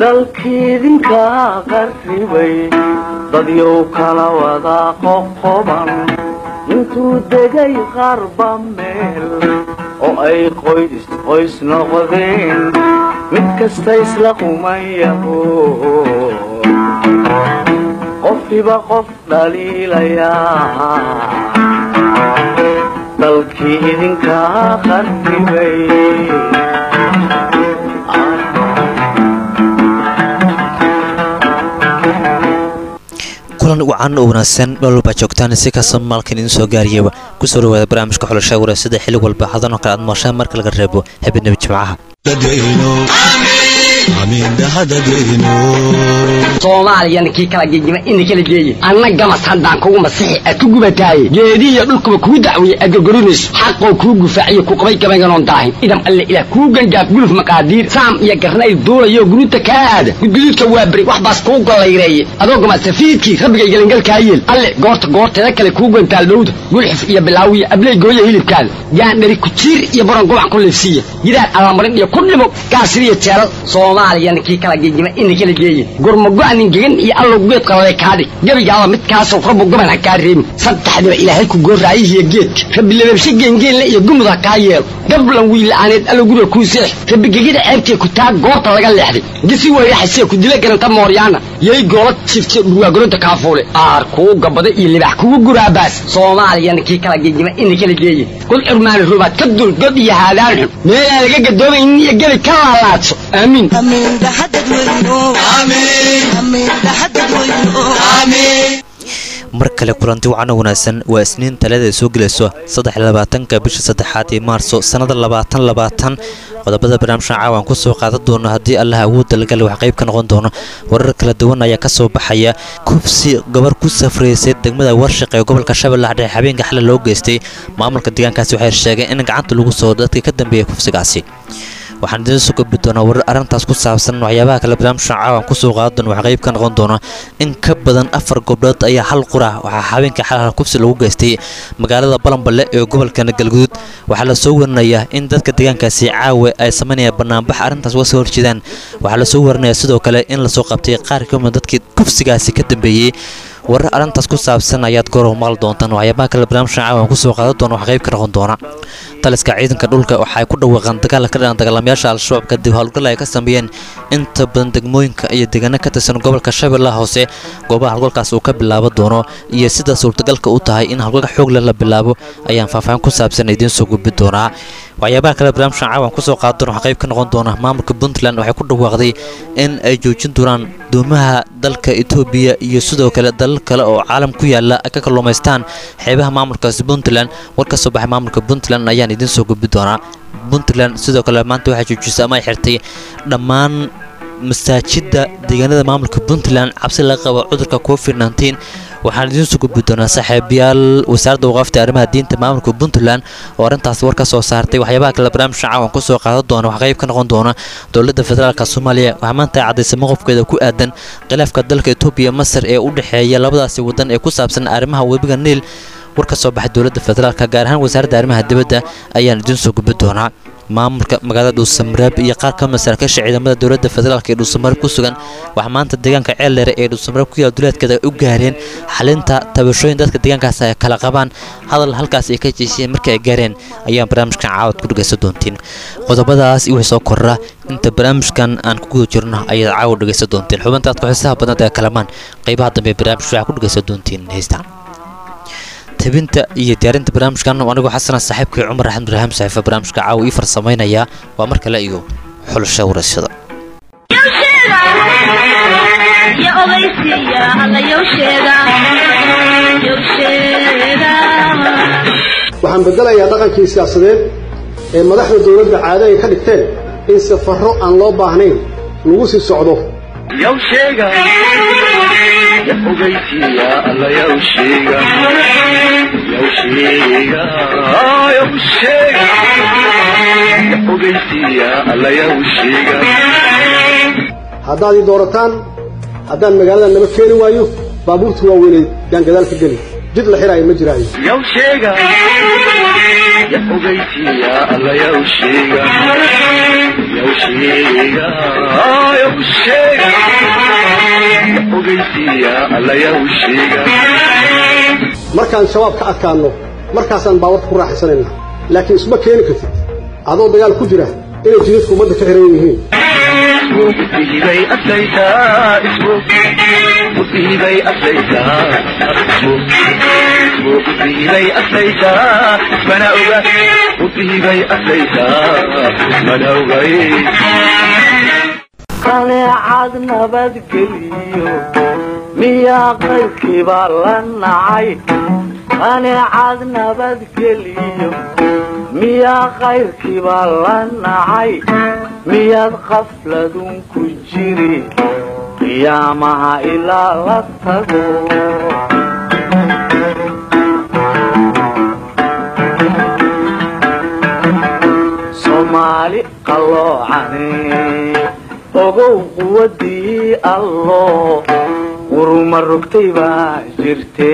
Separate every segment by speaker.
Speaker 1: dalkiidinka qarribay dadyow kala wada qoqoban intuu degay qarba meel oo ay qoys qoys noqdeen mid kasta isla qumayaho qofkiba qof dhaliilayaa dalkii idinka qarribay
Speaker 2: kulan wacan oo wanaagsan meel walbaa joogtaan si kasta maalkan idiin soo gaariyaba kusoo dhawaada barnaamijka xulasha wareysada xilli walba hadan oo kale aad mooshaan marka laga reebo habeenaba jimcaha
Speaker 3: soomaaliyana kii kala gegima ina kala geeye anna gamas haddaan kugu masixi aad ku gubataaye geedihiyo dhulkuba kuu dacweeye aad gorgorinayso xaqoo kuu gufaaciyo ku qabay gabaynganoon daahin idam alle ilaah kuu gangaaf guluf maqaadiir saam iyo garnayl duulayo guruuta kaa aada gudguduudka waa beri wax baas kuu gollayreeye adoo gamasafiidkii rabbigay gelangalkaa yeel alle goorta goorteeda kale kuu gantaal dhowda gulxif iyo bilaawiya abley gooya hilibkaada gaandhari kujiir iyo baron gobac ku liifsiiya gidaar allamarin iyo ku dhimo gaasiriyo jeelal soomaaliyana kii kala gegima ina kala geeye gurmago-nin gegan iyo allow geed qalale kaadhig gebigaaba midkaasoo rabbu goban ha kaa reebin saddexdiba ilaahay ku gooraayihiyo geedka rabbi lababshe geengeenle iyo gumud ha kaa yeelo gablan wiila'aaneed allow guriga kuu seex rabbi gegida ceebtee ku taa goorta laga leexday gisi weyraxasee ku dila garanta mooryaana yay goola jifte dhurwaagoronta kaafuule aar kuu gabada iyo libax kugu guraabaas soomaaliyana kii kala gegima ina kala geeye kul curmaani rubaad ka dul god iyo haadaan xun meelaan laga gadoomaynin iyo gebi ka laalaadso aamiin
Speaker 2: mar kale kulanti wacano wanaagsan waa isniin talada ay soo gelayso saddexlabaatanka bisha saddexaad ee maarso sannada labaatan labaatan qodobada barnaamijkan caawan ku soo qaadan doono haddii allaha awood dalgale wax qayb ka noqon doono warar kala duwan ayaa ka soo baxaya kufsi gabar ku safraysay degmada warshaq ee gobolka shabeellaha dhexe habeenka xalay loo geystay maamulka deegaankaasi waxay sheegeen in gacanta lagu soo dadkii ka dambeeyay kufsigaasi waxaan idiin soo gudbi doonaa warar arrintaas ku saabsan waxyaabaha kale barnaamijkan caawan kusoo qaadan doona wax qayb ka noqon doona in ka badan afar gobdhood ayaa hal qura waxaa habeenkii xalal kufsi lagu geystay magaalada balanballe ee gobolkana galguduud waxaa la soo warinayaa in dadka deegaankaasi caawe ay samaynayaan banaanbax arrintaas uga soo horjeedaan waxaa la soo warinayaa sidoo kale in lasoo qabtay qaar ka mid dadkii kufsigaasi ka dambeeyey warar arrintaas ku saabsan ayaad goorow maqli doontaan waxyaabaha kale barnaamijkan caawan kusoo qaadan doona wax qayb ka noqon doona taliska ciidanka dhulka waxay ku dhawaaqaan dagaal ka dhan dagaalamayaasha al-shabaab kadib howlgal ay ka sameeyeen inta badan degmooyinka iyo deegaano ka tirsan gobolka shabeellaha hoose goobaha howlgalkaas uu ka bilaabo doono iyo sida suurtagalka u tahay in howlgalka xoogle la bilaabo ayaan faahfaahin ku saabsan idiin soo gudbi doonaa waxyaabaha kale barnaamijkan caawan kusoo qaadan doona wax qayb ka noqon doona maamulka puntland waxay ku dhawaaqday in ay joojin doonaan doomaha dalka etoobiya iyo sidoo kale dalal kale oo caalam ku yaala ay ka kalluumaystaan xeebaha maamulkaasi puntland war ka soo baxay maamulka puntland ayaan idiin soo gudbi doonaa puntland sidoo kale maanta waxay joojisay ama ay xirtay dhammaan masaajidda deegaanada maamulka puntland cabsi laga qabo cudurka covid nteen waxaan idiin soo gudbi doonaa saaxiibayaal wasaaradda waqaafta arrimaha diinta maamulka puntland oo arrintaas war ka soo saartay waxyaabaha kale barnaamijka caawan kusoo qaadan doona wax qayb ka noqon doona dowladda federaalka soomaaliya waxaa maanta caddaysay maqofkeeda ku aadan khilaafka dalka etoobiya masar ee u dhexeeya labadaasi waddan ee ku saabsan arrimaha webiga niil war ka soo baxay dowladda federaalka gaar ahaan wasaaradda arrimaha dibadda ayaan idiin soo gudbi doonaa maamulka magaalada dhuusamareeb iyo qaar ka mid saraakiisha ciidamada dowladda federaalk ee dhuusamareeb ku sugan waxaa maanta deegaanka ceeldheere ee dhuusamareeb ku yaala duleedkeeda u gaareen xalinta tabashooyin dadka deegaankaas ay kala qabaan hadal halkaas ay ka jeesiyeen markii ay gaareen ayaan barnaamijkan caawad ku dhegaysan doontiin qodobadaas iyo wixii soo korra inta barnaamijkan aan ku guda jirno ayaad caawad dhegaysan doontiin xubintaad ku-xiisaha badnad ee kalamaan qaybaha dambe ee barnaamijka waxaa ku dhegaysan doontiin heesta tabinta iyo diyaarinta barnaamijkan anigoo xasana saaxiibkii cumar axmed ibraahim saxiifa barnaamijka caawa ii farsamaynayaa waa mar kale iyo xulasha warashada
Speaker 4: waxaan bedelayaa dhaqankii siyaasadeed ee madaxda dowladda caado ay ka dhigteen in safarro aan loo baahnayn lagu sii socdo haddaad ii doorataan haddaan magaalada naba keeni waayo baabuurta waaweynay yaan gadaal ka geli jid la xiraayo ma jiraayo
Speaker 1: sheega u sheega ogeysiiya allaya u sheega
Speaker 4: markaan shabaab ka adkaanno markaasaan baawarka ku raaxaysanayna laakiin isma keeni kartid adoo dagaal ku jira inay jidadku ummadda ka xiran yihiin
Speaker 1: musiibay aslaytaa ismo musiibay aslaytaa ismo musiibay aslaytaa mana oga musiibay aslaytaa mana ogay qaneecad nabadgeliyo miyaa qaybkiibaa la nacay qaneecad nabadgeliyo miyaa qayrkiibaa la nacay miyaad qafladun ku jiri qiyaamaha ilaa la tago soomaali qalloocane ogow quwadii allo quruma rogtay baa jirte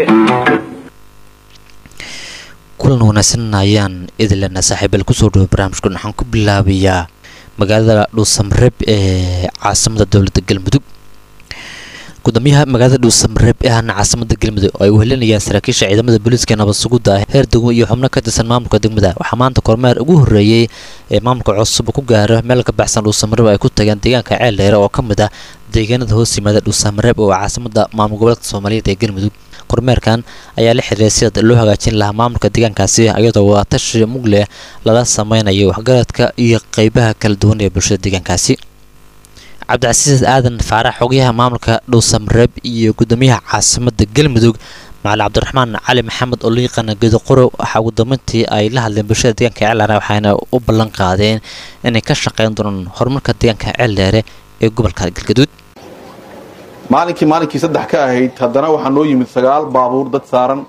Speaker 2: kulan wanaagsan ayaan idilena saaxiibal kusoo dhawo barnaamijkan waxaan ku bilaabayaa magaalada dhuusamareeb ee caasimada dowladda galmudug gudoomiyaha magaalada dhuusamareeb ee ahna caasimada galmudug oo ay wehelinayaan saraakiisha ciidamada booliiska nabad sugudda ah heer degmo iyo xubno ka tirsan maamulka degmada waxaa maanta kormeer ugu horreeyey ee maamulka cusub ku gaaro meel ka baxsan dhuusamareeb ay ku tageen deegaanka ceel dheere oo ka mid ah deegaanada hoos yimaada dhuusamareeb oo caasimada maamul goboleedka soomaaliyeed ee galmudug kormeerkan ayaa la xiriiray sida loo hagaajin lahaa maamulka deegaankaasi iyadoo wadaatashi mugle lala sameynayo waxgaradka iyo qeybaha kala duwan ee bulshada deegaankaasi cabdicasiis aadan faarax xogayaha maamulka dhuusamareeb iyo gudoomiyaha caasimada galmudug macali cabdiraxmaan cali maxamed oo la yaqaana geedoqorow waxaa ugu dambeyntii ay la hadleen bulshada deegaanka ceeldheere waxayna u ballan qaadeen inay ka shaqeyn doonaan horumarka deegaanka ceeldheere ee gobolka galgaduud
Speaker 5: maalinkii maalinkii saddex ka ahayd haddana waxaa noo yimid sagaal baabuur dad saaran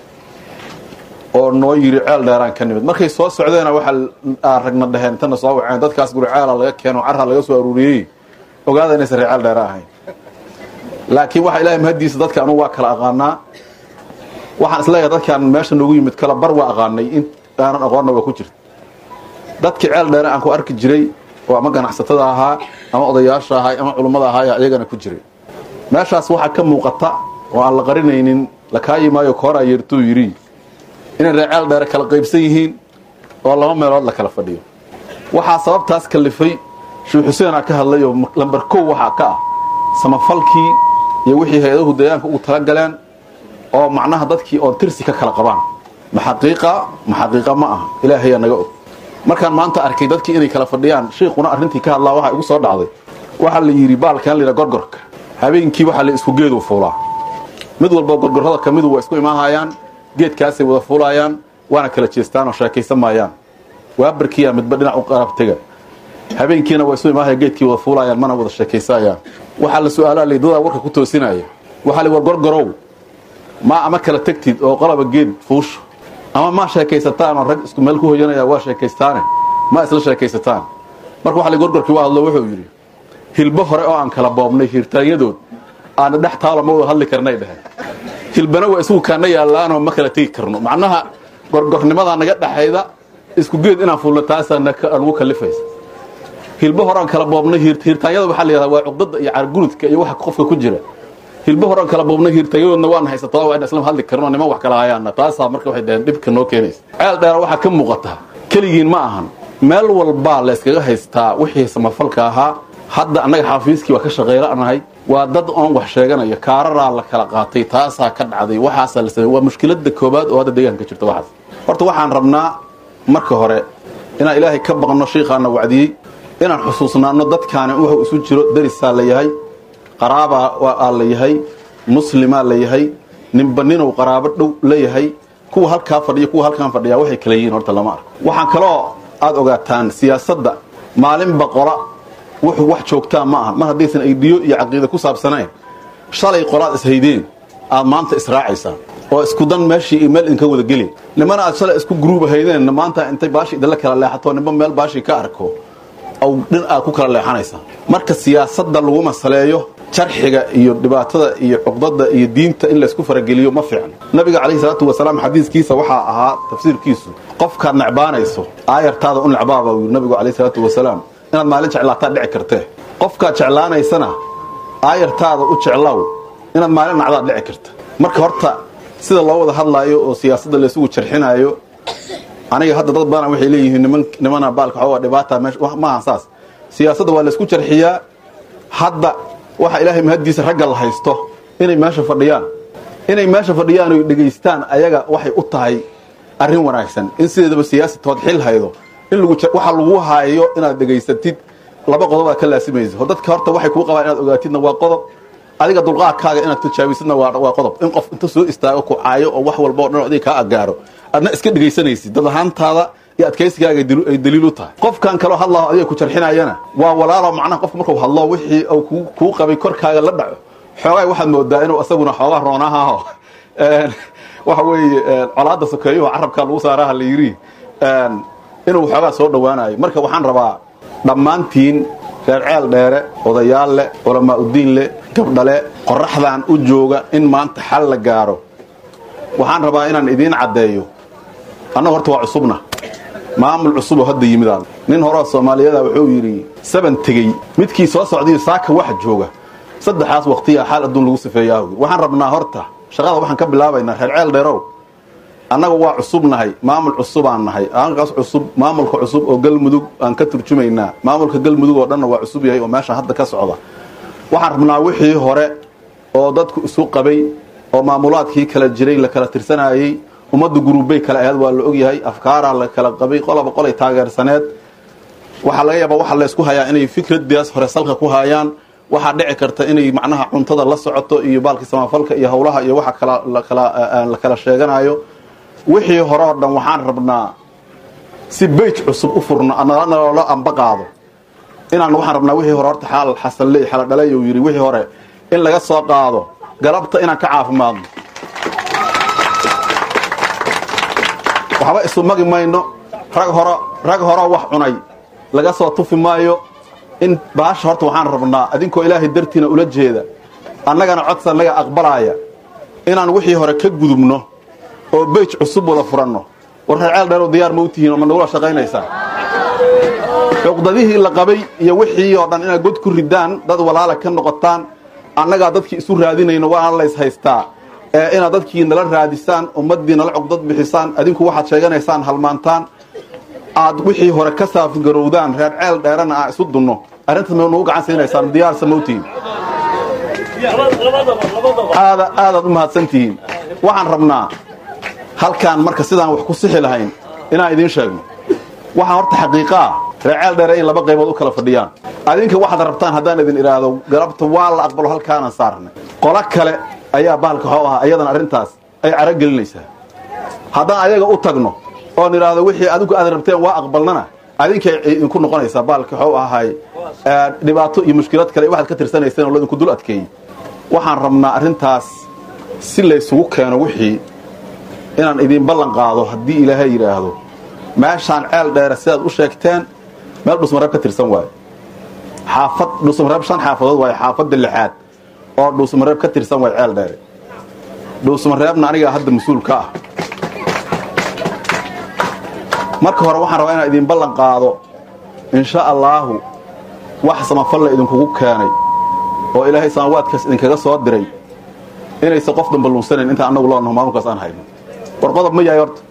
Speaker 5: oo noo yiri ceel dheeraan ka nimid markay soo socdeena waxaa ragna dhaheen intana soo waceen dadkaas guri ceela laga keeno carra laga soo aruuriyey ogaada inaysan ree ceel dheere ahayn laakiin waxa ilahay mahadiisa dadka anugu waa kala aqaanaa waxaan isleeyahay dadkaan meesha noogu yimid kala bar waa aqaanay in aanan aqoonna waa ku jirta dadkii ceel dheere aan ku arki jiray oo ama ganacsatada ahaa ama odayaasha ahaa ama culummada ahaa iyagana ku jiray meeshaas waxaa ka muuqata oo aan la qarinaynin lakaayi maayo koora yeertuu yidhi inay ree ceel dheere kala qaybsan yihiin oo laba meelood la kala fadhiyo waxaa sababtaas kalifay sheekh xuseenaa ka hadlay oo lambar kow waxaa ka ah samafalkii iyo wixii hay-adahu deegaanka ugu tala galeen oo macnaha dadkii oon tirsi ka kala qabaan ma xaqiiqa ma xaqiiqa ma ah ilaahayaa naga og markaan maanta arkay dadkii inay kala fadhiyaan shiikhuna arrintii ka hadlaa waxaa igu soo dhacday waxaa la yidhi baalkan layidha gorgorka habeenkii waxaa la isku geedu fuulaa mid walba gorgorrada ka midu waa isku imaahayaan geedkaasay wada fuulaayaan waana kala jeestaan oo sheekaysan maayaan waabarkiyaa midba dhinac u qarabtega habeenkiina waa isu imaahaya geedkii wada fuulaayaan mana wada sheekaysayaan waxaa la su-aalaa laydadaa warka ku toosinaya waxaa la war gorgorow ma ama kala tegtid oo qolaba geed fuusho ama ma sheekaysataan oo rag isku meel ku hoyanaya waa sheekaystaane ma isla sheekaysataan marka waxa la gorgorkii waa hadlo wuxuu yidhi hilbo hore oo aan kala boobnay hiirtaanyadood aana dhex taalo ma wada hadli karnay dheheen hilbana waa isugu kaana yaallaanoo ma kala tegi karno macnaha gorgornimadaa naga dhexayda isku geed inaan fuulno taasaa nagu kalifaysa hilbo hore aan kala boobnay hiirtaanyada waxaa la yidhahdaa waa cuqdada iyo cargurudka iyo waxa qofka ku jira hilbo hore aan kala boobnay hiirtaanyadoodna waan haysataa waa in islam hadli karno niman wax kala hayaana taasaa marka waxay dhaheen dhibka noo keenaysa ceel dheera waxaa ka muuqata keligiin ma ahan meel walbaa la yskaga haystaa wixii samafalka ahaa hadda annaga xaafiiskii waa ka shaqaylanahay waa dad oon wax sheeganayo kaararaa la kala qaatay taasaa ka dhacday waxaasaa la samey waa mushkilada koobaad oo hadda deegaanka jirta waxaas horta waxaan rabnaa marka hore inaan ilaahay ka baqno shiikhaana wacdiyey inaan xusuusnaano dadkaani wuxuu isu jiro darisaa la yahay qaraabaa aa la yahay muslimaa la yahay ninba ninuu qaraabo dhow la yahay kuwa halkaa fadhiya kuwa halkaan fadhiyaa waxay kala yihiin horta lama arko waxaan kaloo aad ogaataan siyaasadda maalinba qola wuxuu wax joogtaa ma aha mar haddaysan aydiyo iyo caqiida ku saabsanayn shalay qolaad ishaydeen aad maanta israacaysaa oo isku dan meeshii iyo meel idinka wada geli nimana aad shalay isku gruuba haydeen maanta intay baashi idinla kala leexato nimba meel baashii ka arko aw dhin aad ku kala leexanaysaa marka siyaasadda lagu masaleeyo jarxiga iyo dhibaatada iyo cuqdada iyo diinta in laysku farageliyo ma fiicno nabiga calayhi salaatu wasalaam xadiiskiisa waxaa ahaa tafsiirkiisu qofkaad necbaanayso aayartaada u necbaaba uu yidhi nabigu calayhi salaatu wasalaam inaad maalin jeclaataa dhici kartee qofkaad jeclaanaysana aayartaada u jeclow inaad maalin nacdaad dhici karta marka horta sida loo wada hadlaayo oo siyaasadda laysugu jarxinaayo aniga hadda dad badan waxay leeyihiin niman nimana baalka xoogaa dhibaata meesha maahan saas siyaasadda waa laysku jarxiyaa hadda waxa ilaahay mahaddiisa ragga la haysto inay meesha fadhiyaan inay meesha fadhiyaan oy dhegaystaan ayaga waxay u tahay arrin wanaagsan in sideedaba siyaasatood xil haydo in waxa lagu haayo inaad dhegaysatid laba qodob aad ka laasimaysa dadka horta waxay kuu qabaan inaad ogaatidna waa qodob adiga dulqaadkaaga inaad tijaabisidna waa qodob in qof inta soo istaago ku caayo oo wax walba o dhan adiga kaa agaaro adna iska dhegaysanaysid dad ahaantaada iyo adkaysigaaga ay daliil u tahay qofkan kaloo hadlaho adiga ku jarxinayana waa walaalo macnaha qofka markuu hadlo wixii uu kuu qabay korkaaga la dhaco xoogaa waxaad moodaa inuu isaguna xoogaa roonahaho waxa weeye colaadda sokeeyuhu carabka lagu saaraha la yiri inuu xoogaa soo dhowaanayo marka waxaan rabaa dhammaantiin reer ceel dheere odayaal leh culamaa udiin leh gabdhale qoraxdan u jooga in maanta xal la gaaro waxaan rabaa inaan idiin caddeeyo annaga horta waa cusubna maamul cusuboo hadda yimidaan nin horeo soomaaliyada wuxuu yidhi saban tegey midkii soo socdayo saaka waxa jooga saddexaas waqtiya xaal adduun lagu sifeeyaa waxaan rabnaa horta shaqada waxaan ka bilaabaynaa reer ceel dheerow annaga waa cusubnahay maamul cusubaan nahay aankaas cusub maamulka cusub oo galmudug aan ka turjumaynaa maamulka galmudug oo dhanna waa cusub yahay oo meesha hadda ka socda waxaan rabnaa wixii hore oo dadku isu qabay oo maamulaadkii kala jiray la kala tirsanayey ummadda guruubbay kale ahayd waa la ogyahay afkaaraa la kala qabay qolaba qolay taageersaneed waxaa laga yaabaa waxa laysku hayaa inay fikradaas hore salka ku hayaan waxaa dhici karta inay macnaha cuntada la socoto iyo baalkii samafalka iyo howlaha iyo waxa kala la kala sheeganayo wixii hore oo dhan waxaan rabnaa si beyj cusub u furno naloola amba qaado inaan waxaan rabnaa wixii hore horta xaal xasanley xaladhalay uu yidhi wixii hore in laga soo qaado galabta inaan ka caafimaadno waxba isu magi mayno rag horo rag horoo wax cunay laga soo tufi maayo in baasha horta waxaan rabnaa adinkoo ilaahay dartiina ula jeeda annagana codsa naga aqbalaaya inaan wixii hore ka gudubno oo beyj cusub wada furanno war reer ceel dheerow diyaar ma u tihiin oo ma nagula shaqaynaysaa cuqdadihii la qabay iyo wixii oo dhan inaad god ku ridaan dad walaala ka noqotaan annagaa dadkii isu raadinayno waana lays haystaa ee inaad dadkii nala raadisaan ummaddii nala cugdad bixisaan adinku waxaad sheeganaysaan halmaantaan aad wixii hore ka saafgarowdaan reer ceel dheerana aan isu dunno arrintaas ma nagu gacan siinaysaan diyaarsa ma u tihiin aada aadaad u mahadsantihiin waxaan rabnaa halkaan marka sidaan wax ku sixi lahayn inaan idiin sheegno waxaa horta xaqiiqaa reeceel dheere in laba qaybood u kala fadhiyaan adinka waxaad rabtaan haddaan idin idhaahdo galabta waa la aqbalo halkaanaan saarnay qolo kale ayaa bahalka waxuu ahaa iyadan arrintaas ay caragelinaysaa haddaan ayaga u tagno oon idhaahdo wixii adigu aad rabteen waa aqbalnana adinkay idinku noqonaysaa bahalka waxuu ahay dhibaato iyo mushkilad kale waxaad ka tirsanayseen oo laydinku dul adkeeyey waxaan rabnaa arrintaas si laysugu keeno wixii inaan idiin ballan qaado haddii ilaahay yidhaahdo meeshaan ceel dheere sidaad u sheegteen meel dhuusmareeb ka tirsan waayo xaafad dhuusmareeb shan xaafadood waayo xaafadda lixaad oo dhuusmareeb ka tirsan waayo ceel dheere dhuusmareebna anigaa hadda mas-uul ka ah marka hore waxaan rabaa inaan idiin ballan qaado insha allaahu wax samafalla idinkugu keenay oo ilaahay samawaadkaas idinkaga soo diray inaysan qof damba lunsanayn intaan annagu loonaho maamulkaas aan hayno war qodob ma yahay horta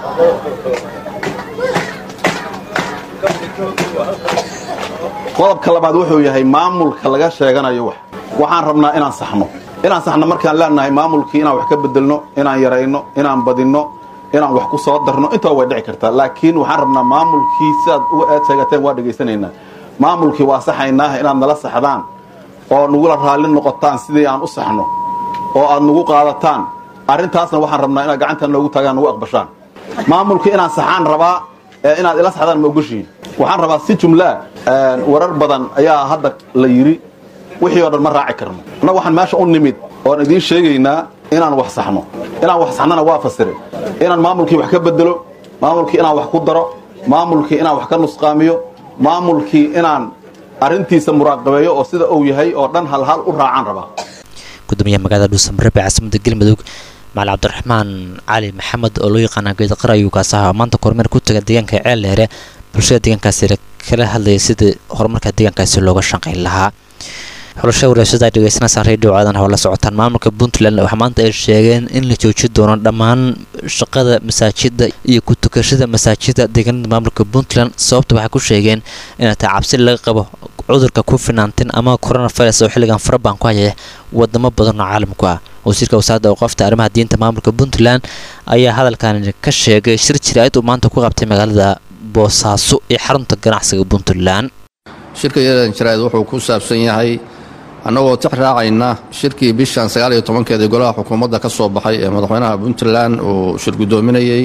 Speaker 5: qodobka labaad wuxuu yahay maamulka laga sheeganayo wax waxaan rabnaa inaan saxno inaan saxno markaan leenahay maamulkii inaan wax ka bedelno inaan yarayno inaan badinno inaan wax ku soo darno intaba way dhici kartaa laakiin waxaan rabnaa maamulkii sidaad uga eed sheegateen waa dhegaysanaynaa maamulkii waa saxaynaaha inaad nala saxdaan oo nagula raalli noqotaan sidii aan u saxno oo aad nagu qaadataan arrintaasna waxaan rabnaa inaad gacantaan noogu taagaan nagu aqbashaan maamulkii inaan saxaan rabaa ee inaad ila saxdaan ma ogoshiin waxaan rabaa si jumlaa warar badan ayaa hadda la yidhi wixii oo dhan ma raaci karno annaga waxaan meesha u nimid oon idiin sheegaynaa inaan wax saxno inaan wax saxnana waa fasire inaan maamulkii wax ka bedelo maamulkii inaan wax ku daro maamulkii inaan wax ka nusqaamiyo maamulkii inaan arrintiisa muraaqabeeyo oo sida uu yahay oo dhan halhal u raacaan rabaa
Speaker 2: gudoomiyaha magaalada dhuusamreeb ee caasimada galmudug macali cabdiraxmaan cali maxamed oo loo yaqaana geedaqar ayuu kaas ahaa maanta kormeer ku taga deegaanka ceel dheere bulshada deegaankaasi kala hadlayay sidii horumarka deegaankaasi looga shaqayn lahaa xulasha walaashada ay dhegeysanaysaa radio caadan hoo la socotaan maamulka puntland waxaa maanta ay sheegeen in la joojin doono dhammaan shaqada masaajida iyo ku tukashada masaajida deegaanada maamulka puntland sababta waxay ku sheegeen inay tahay cabsi laga qabo cudurka covid-19 ama coronavirus oo xilligan farabaan ku hayaya wadamo badan oo caalamku ah wasiirka wasaaradda awqaafta arrimaha diinta maamulka puntland ayaa hadalkan ka sheegay shir jiraa'id uu maanta ku qabtay magaalada boosaaso ee xarunta ganacsiga puntland
Speaker 6: shirka yadan jaraa'id wuxuu ku saabsan yahay annagoo tix raacayna shirkii bishan sagaal iyo tobankeedii golaha xukuumadda ka soo baxay ee madaxweynaha puntland uu shir guddoominayey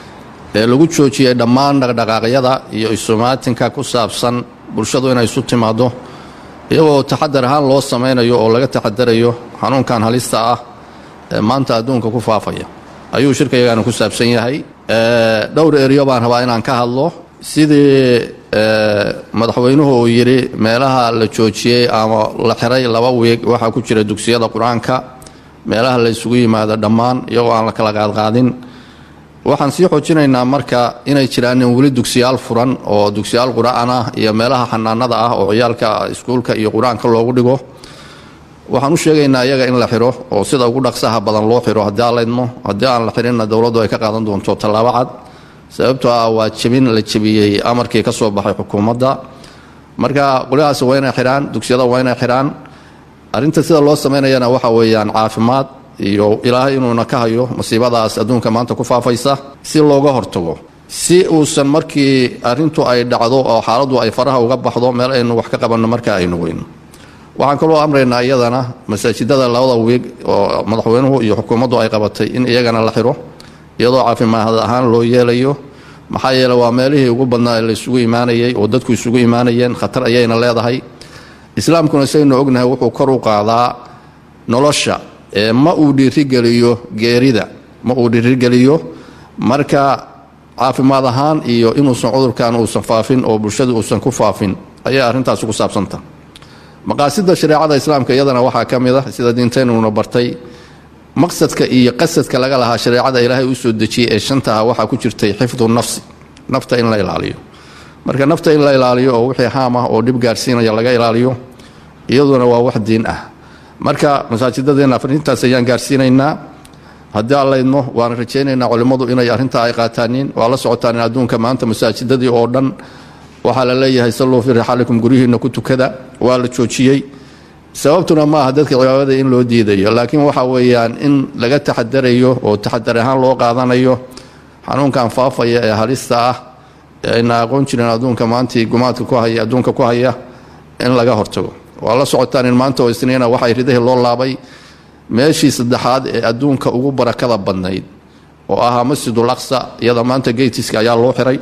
Speaker 6: ee lagu joojiyey dhammaan dhaqdhaqaaqyada iyo isumaatinka ku saabsan bulshadu inay isu timaaddo iyagoo taxadar ahaan loo samaynayo oo laga taxadarayo xanuunkan halista ah ee maanta adduunka ku faafaya ayuu shirka yagaana ku saabsan yahay dhowr eryo baan rabaa inaan ka hadlo sidii madaxweynuhu uu yidhi meelaha la joojiyey ama la xiray laba wiig waxaa ku jira dugsiyada qur-aanka meelaha la isugu yimaado dhammaan iyagoo aan la kala qaadqaadin waxaan sii xoojinaynaa marka inay jiraanin weli dugsiyaal furan oo dugsiyaal qur-aan ah iyo meelaha xanaanada ah oo ciyaalka iskuulka iyo qur-aanka loogu dhigo waxaan u sheegaynaa iyaga in la xiro oo sida ugu dhaqsaha badan loo xiro haddii aan laydmo haddii aan la xirinna dowladdu ay ka qaadan doonto tallaabo cad sababtoo ah waa jebin la jebiyey amarkii ka soo baxay xukuumadda marka qolyahaasi waa inay xidhaan dugsiyada waa inay xidhaan arrinta sida loo samaynayana waxa weeyaan caafimaad iyo ilaahay inuuna ka hayo masiibadaas adduunka maanta ku faafaysa si looga hortago si uusan markii arrintu ay dhacdo oo xaaladdu ay faraha uga baxdo meel aynu wax ka qabanno marka aynu weyno waxaan kaloo amraynaa iyadana masaajidada labada wiig oo madaxweynuhu iyo xukuumaddu ay qabatay in iyagana la xiro iyadoo caafimaad ahaan loo yeelayo maxaa yeele waa meelihii ugu badnaa ee la isugu imaanayay oo dadku isugu imaanayeen khatar ayayna leedahay islaamkuna saynu ognahay wuxuu kor u qaadaa nolosha ee ma uu dhiirigeliyo geerida ma uu dhiirigeliyo marka caafimaad ahaan iyo inuusan cudurkan uusan faafin oo bulshada uusan ku faafin ayay arrintaasi ku saabsanta maqaasida shareecada islaamka iyadana waxaa ka mid ah sida diinteynuna bartay maqsadka iyo qasadka laga lahaa shareecada ilaahay u soo dejiyey ee shantaha waxaa ku jirtay xifdu nafsi nafta in la ilaaliyo marka nafta in la ilaaliyo oo wixii haam ah oo dhib gaarsiinaya laga ilaaliyo iyaduna waa wax diin ah marka masaajidadeenna arintaas ayaan gaarsiinaynaa haddii aan laydmo waana rajaynaynaa culimmadu inay arrintaa ay qaataanin waa la socotaan in adduunka maanta masaajidadii oo dhan waxaa la leeyahay salluu fii rixaalikum guryihiinna ku tukada waa la joojiyey sababtuna ma aha dadka cibaadada in loo diidayo laakiin waxa weeyaan in laga taxadarayo oo taxadar ahaan loo qaadanayo xanuunkan faafaya ee halista ah ee ayna aqoon jirin adduunka maantii gumaadka ku haya adduunka ku haya in laga hortago waa la socotaan in maanta oo isniina waxay ridahii loo laabay meeshii saddexaad ee adduunka ugu barakada badnayd oo ahaa masjidul aqsa iyada maanta geytiska ayaa loo xiray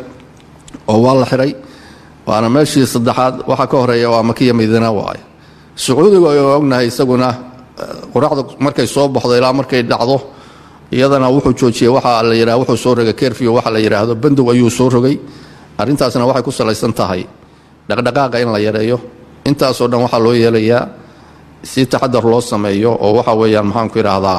Speaker 6: oo waa la xiray waana meeshii saddexaad waxa ka horeeya waa makiya madiina waaye sacuudiga aynu ognahay isaguna qoraxda markay soo baxdo ilaa markay dhacdo iyadana wuxuu joojiyey waxa la yidhaha wuxuu soo rogay kerfio waxa la yidhaahdo bandow ayuu soo rogay arrintaasna waxay ku salaysan tahay dhaqdhaqaaqa in la yareeyo intaasoo dhan waxaa loo yeelayaa si taxadar loo sameeyo oo waxa weeyaan maxaanku idhaahdaa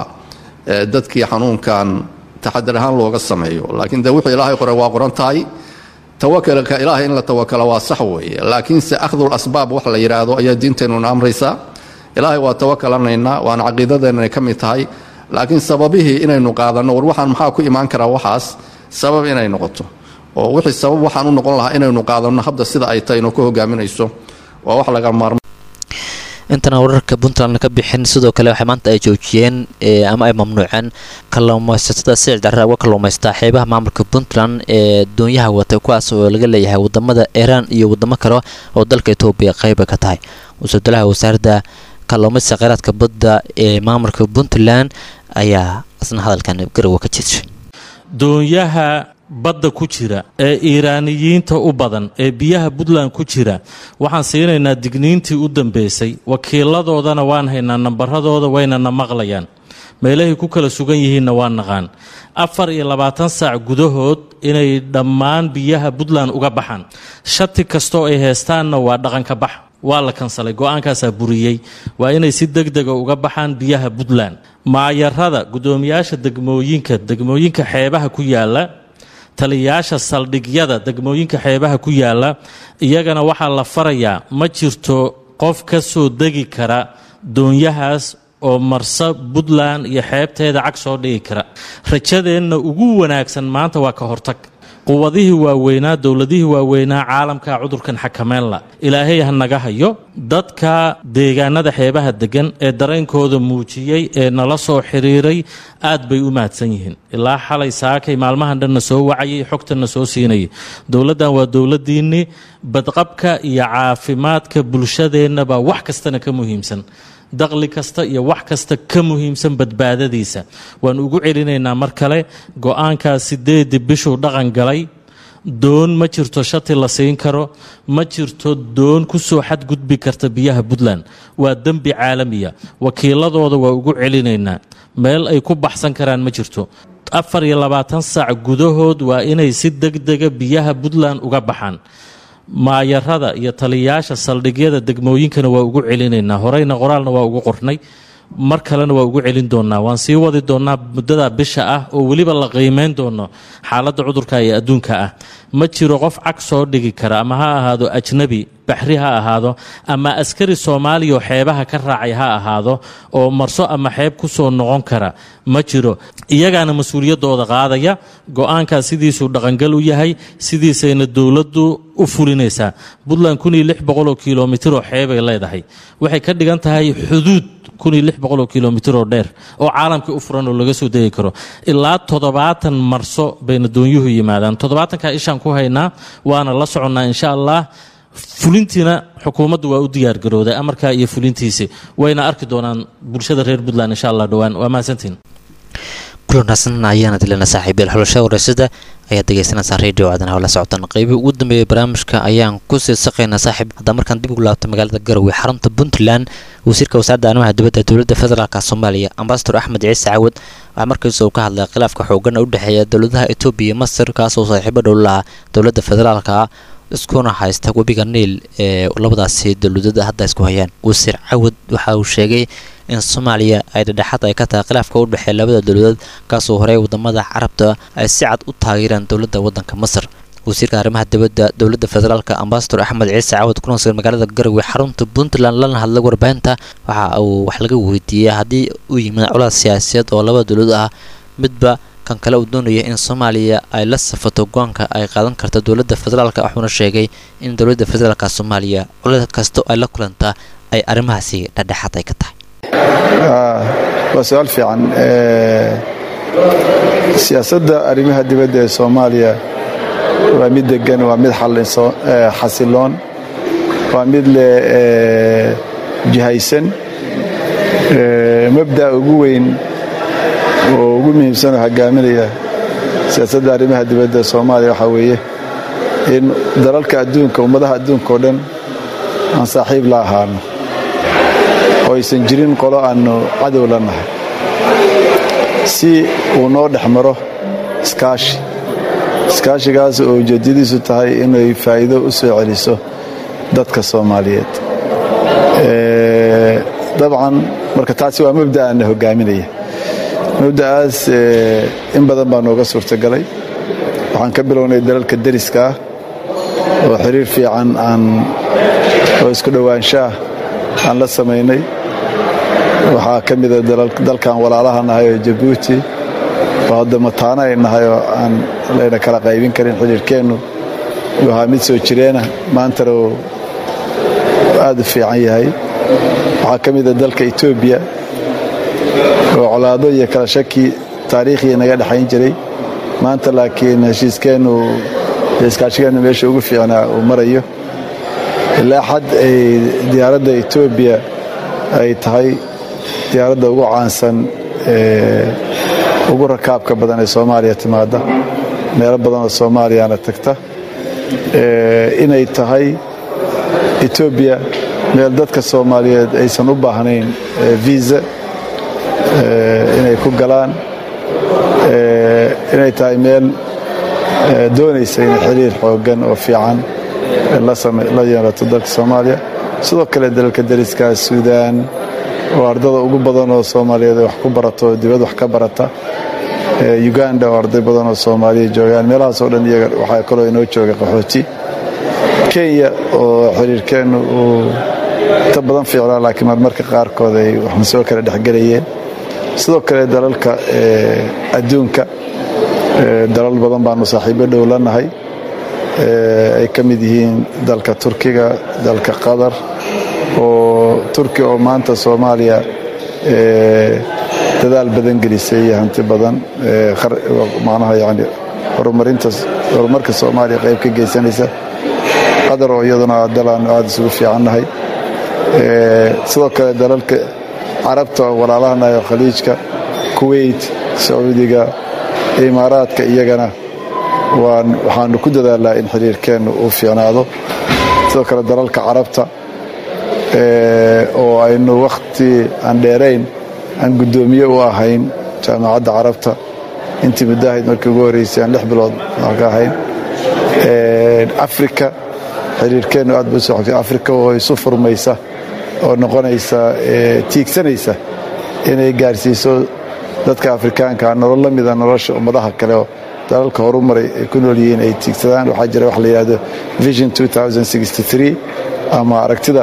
Speaker 6: dadkii xanuunkan taxadar ahaan looga sameeyo laakiin de wuxuu ilaahay qoray waa qoran tahay tawakalka ilaahay in la tawakalo waa sax weeye laakiinse akhdul asbaab wax la yidhaahdo ayaa diinteennuna amraysaa ilaahay waa tawakalanaynaa waana caqiidadeenna ka mid tahay laakiin sababihii inaynu qaadanno war waxaan maxaa ku imaan karaa waxaas sabab inay noqoto oo wixii sabab waxaan u noqon lahaa inaynu qaadanno habda sida ay tahay inuu ku hogaaminayso waa wax laga maarmo
Speaker 2: intana wararka puntland ka bixin sidoo kale waxay maanta ay joojiyeen ama ay mamnuuceen kalluumaysatada sicir darra uga kalluumaystaa xeebaha maamulka puntland ee doonyaha watay kuwaas oo laga leeyahay wadamada iiraan iyo wadamo kale oo dalka etoobiya qayba ka tahay wasuudalaha wasaaradda kalluumaysiga kheyraadka badda ee maamulka puntland ayaa isna hadalkan garowa ka jirshay
Speaker 7: doonyaha badda ku jira ee iiraaniyiinta u badan ee biyaha puntland ku jira waxaan siinaynaa digniintii u dambeysay wakiiladoodana waan haynaa nambaradooda waynana maqlayaan meelahay ku kala sugan yihiinna waan naqaan afar iyo labaatan saac gudahood inay dhammaan biyaha puntland uga baxaan shati kastoo ay heystaanna waa dhaqanka bax waa la kansalay go-aankaasaa buriyey waa inay si deg dega uga baxaan biyaha puntland maayarada guddoomiyaasha degmooyinka degmooyinka xeebaha ku yaala taliyayaasha saldhigyada degmooyinka xeebaha ku yaala iyagana waxaa la farayaa ma jirto qof ka soo degi kara doonyahaas oo marsa puntland iyo xeebteeda cag soo dhigi kara rajadeenna ugu wanaagsan maanta waa ka hortag quwadihii waaweynaa dowladihii waaweynaa caalamka cudurkan xakameynla ilaahay ha naga hayo dadka deegaanada xeebaha degan ee dareenkooda muujiyey ee nala soo xiriiray aad bay u mahadsan yihiin ilaa xalay saakay maalmahan dhanna soo wacayay xogtanna soo siinayay dowladdan waa dowladdiinnii badqabka iyo caafimaadka bulshadeennabaa wax kastana ka muhiimsan daqli kasta iyo wax kasta ka muhiimsan badbaadadiisa waan ugu celinaynaa mar kale go-aankaa sideedii bishuu dhaqan galay doon ma jirto shati la siin karo ma jirto doon ku soo xadgudbi karta biyaha puntland waa dembi caalamiya wakiiladooda waa ugu celinaynaa meel ay ku baxsan karaan ma jirto afar iyo labaatan saac gudahood waa inay si degdega biyaha puntland uga baxaan maayarada iyo taliyayaasha saldhigyada degmooyinkana waa ugu celinaynaa horeyna qoraalna waa ugu qornay mar kalena waa ugu celin doonaa waan sii wadi doonaa muddada bisha ah oo weliba la qiimeyn doono xaaladda cudurka ee adduunka ah ma jiro qof cag soo dhigi kara ama ha ahaado ajnabi baxri ha ahaado ama askari soomaaliya oo xeebaha ka raacay ha ahaado oo marso ama xeeb ku soo noqon kara ma jiro iyagaana mas-uuliyaddooda qaadaya go-aankaa sidiisuu dhaqangal u yahay sidiisayna dowladdu u fulinaysaa puntland kun iyo lix boqoloo kilomitir oo xeebay leedahay waxay ka dhigan tahay xuduud kun iyo lix boqoloo kilomitir oo dheer oo caalamka u furan oo laga soo degi karo ilaa toddobaatan marso bayna doonyuhu yimaadaan toddobaatanka ishaan ku haynaa waana la soconnaa insha allah fulintiina xukuumaddu waa u diyaargarooday amarkaa iyo fulintiisi wayna arki doonaan bulshada reer puntland insha allah dhowaan waa mahadsantiin
Speaker 2: kulanaasan ayaana dilana saaxiibyal xulashada wareysada ayaad dhegeysanaysaa radio aadanaha la socotaan qeybihii ugu dambeeyay barnaamijka ayaan kusii saqaynaa saaxiib haddaan markaan dib ugu laabto magaalada garowe xarunta puntland wasiirka wasaaradda arrimaha dibadda dowladda federaalk soomaaliya ambasador axmed ciise cawad waxaa markiisa uu ka hadlay khilaafka xoogan u dhexeeya dowladaha etoobiya iyo masar kaasoo saaxiibo dhow lahaa dowladda federaalka iskuna haysta webiga niil ee labadaasi dowladada hadda isku hayaan wasiir cawad waxa uu sheegay in soomaaliya ay dhedhexaad ay ka tahay khilaafka u dhexeeya labada dowladood kaasoo horey wadamada carabta ay si cad u taageereen dowladda wadanka masar wasiirka arrimaha dibadda dowladda federaalk ambasador axmed ciise cawad kuna sugan magaalada garowe xarunta puntland lana hadlay warbaahinta waxa uu wax laga weydiiyey haddii uu yimid colaad siyaasiyeed oo labada dowladood ah midba kan kale uu doonaya in soomaaliya ay la safato go-aanka ay qaadan karta dowladda federaalk wuxuuna sheegay in dowladda federaalk soomaaliya colaad kasta ay la kulantaa ay arrimahaasi dhexdhexaad ay ka tahay
Speaker 8: waa su-aal fiican siyaasadda arrimaha dibadda ee soomaaliya waa mid degan waa mid xasiloon waa mid leh jihaysan mabda'a ugu weyn oo ugu muhiimsan oo hogaaminaya siyaasadda arrimaha dibadda ee soomaaliya waxaa weeye in dalalka adduunka ummadaha adduunka oo dhan aan saaxiib la ahaano oo aysan jirin qolo aannu cadow la nahay si uu noo dhex maro iskaashi iskaashigaas oo ujeeddadiisu tahay inay faa'iido u soo celiso dadka soomaaliyeed dabcan marka taasi waa mabda'aana hogaaminaya mabda'aas in badan baa nooga suurtagalay waxaan ka bilownay dalalka deriska ah oo xiriir fiican aan oo isku dhowaanshaah aan la samaynay waxaa ka mida dalkan walaalaha nahay oo jabuuti oo hadda mataano ay nahay oo aan layna kala qaybin karin xidhiirkeennu uu ahaa mid soo jireena maantana uu aad u fiican yahay waxaa ka mida dalka etoobiya oo colaado iyo kala shaki taariikhii naga dhexayn jiray maanta laakiin heshiiskeennu iyo iskaashigeennu meesha ugu fiicnaa uu marayo ilaa xad ay diyaaradda etoobiya ay tahay diyaaradda ugu caansan ee ugu rakaabka badan ee soomaaliya timaada meelo badan oo soomaaliyana tagta inay tahay etoobiya meel dadka soomaaliyeed aysan u baahnayn viisa inay ku galaan inay tahay meel doonaysa inay xiriir xooggan oo fiican la yeelato dalka soomaaliya sidoo kale dalalka dariska suudaan oo ardada ugu badan oo soomaaliyeed wax ku barato oo dibad wax ka barata uganda oo arday badan oo soomaaliya joogaan meelahaasoo dhan iyaga waxaa kaloo inoo jooga qaxooti kenya oo xiriirkeennu uu inta badan fiicnaa laakiin marmarka qaarkood ay waxna soo kala dhexgelayeen sidoo kale dalalka adduunka dalal badan baanu saaxiibo dhow la nahay ay ka mid yihiin dalka turkiga dalka qatar oo turkiya oo maanta soomaaliya dadaal badan gelisay iyo hanti badan macnaha yani horumarinta horumarka soomaaliya qayb ka geysanaysa qatar oo iyaduna dal aanu aada isugu fiicannahay sidoo kale dalalka carabta oo walaalahanahay oo khaliijka kuwait sacuudiga imaaraadka iyagana waxaanu ku dadaalnaa in xiriirkeennu uu fiicnaado sidoo kale dalalka carabta oo aynu wakhti aan dheerayn aan guddoomiye u ahayn jaamacadda carabta intii muddahayd markii ugu horreysay aan lix bilood ka ahayn afrika xiriirkeennu aad buu soo xogtay afrika oo isu furmaysa oo noqonaysa tiigsanaysa inay gaarsiiso dadka afrikaanka nolol la mida nolosha ummadaha kale oo dalalka horumaray ay ku nool yihiin ay tiigsadaan waxaa jira wax la yidhahdo vision ama aragtida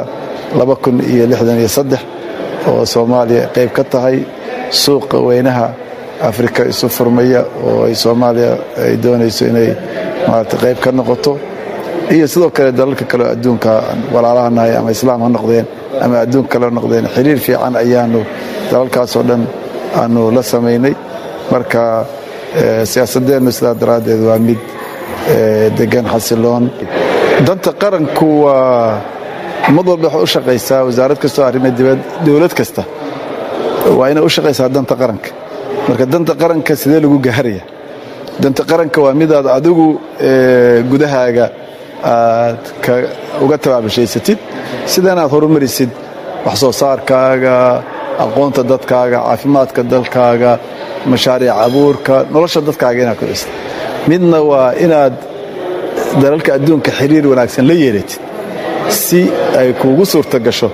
Speaker 8: oo soomaaliya qayb ka tahay suuqa weynaha afrika isu furmaya oo ay soomaaliya ay doonayso inay maarata qayb ka noqoto iyo sidoo kale dalalka kaleo adduunka walaalahanahay ama islaam ha noqdeen ama adduunka kale ha noqdeen xiriir fiican ayaanu dalalkaasoo dhan aanu la samaynay marka siyaasadeennu sidaa daraaddeed waa mid degan xasiloon danta qaranku waa ummad walba waxay u shaqaysaa wasaarad kastoo arrimo dibad dowlad kasta waa inay u shaqaysaa danta qaranka marka danta qaranka sidee lagu gaaraya danta qaranka waa midaad adigu gudahaaga aad uga tabaabushaysatid sidana aad horumarisid wax soo saarkaaga aqoonta dadkaaga caafimaadka dalkaaga mashaariic abuurka nolosha dadkaaga inaad kudhistid midna waa inaad dalalka adduunka xiriir wanaagsan la yeelatid si ay kuugu suurta gasho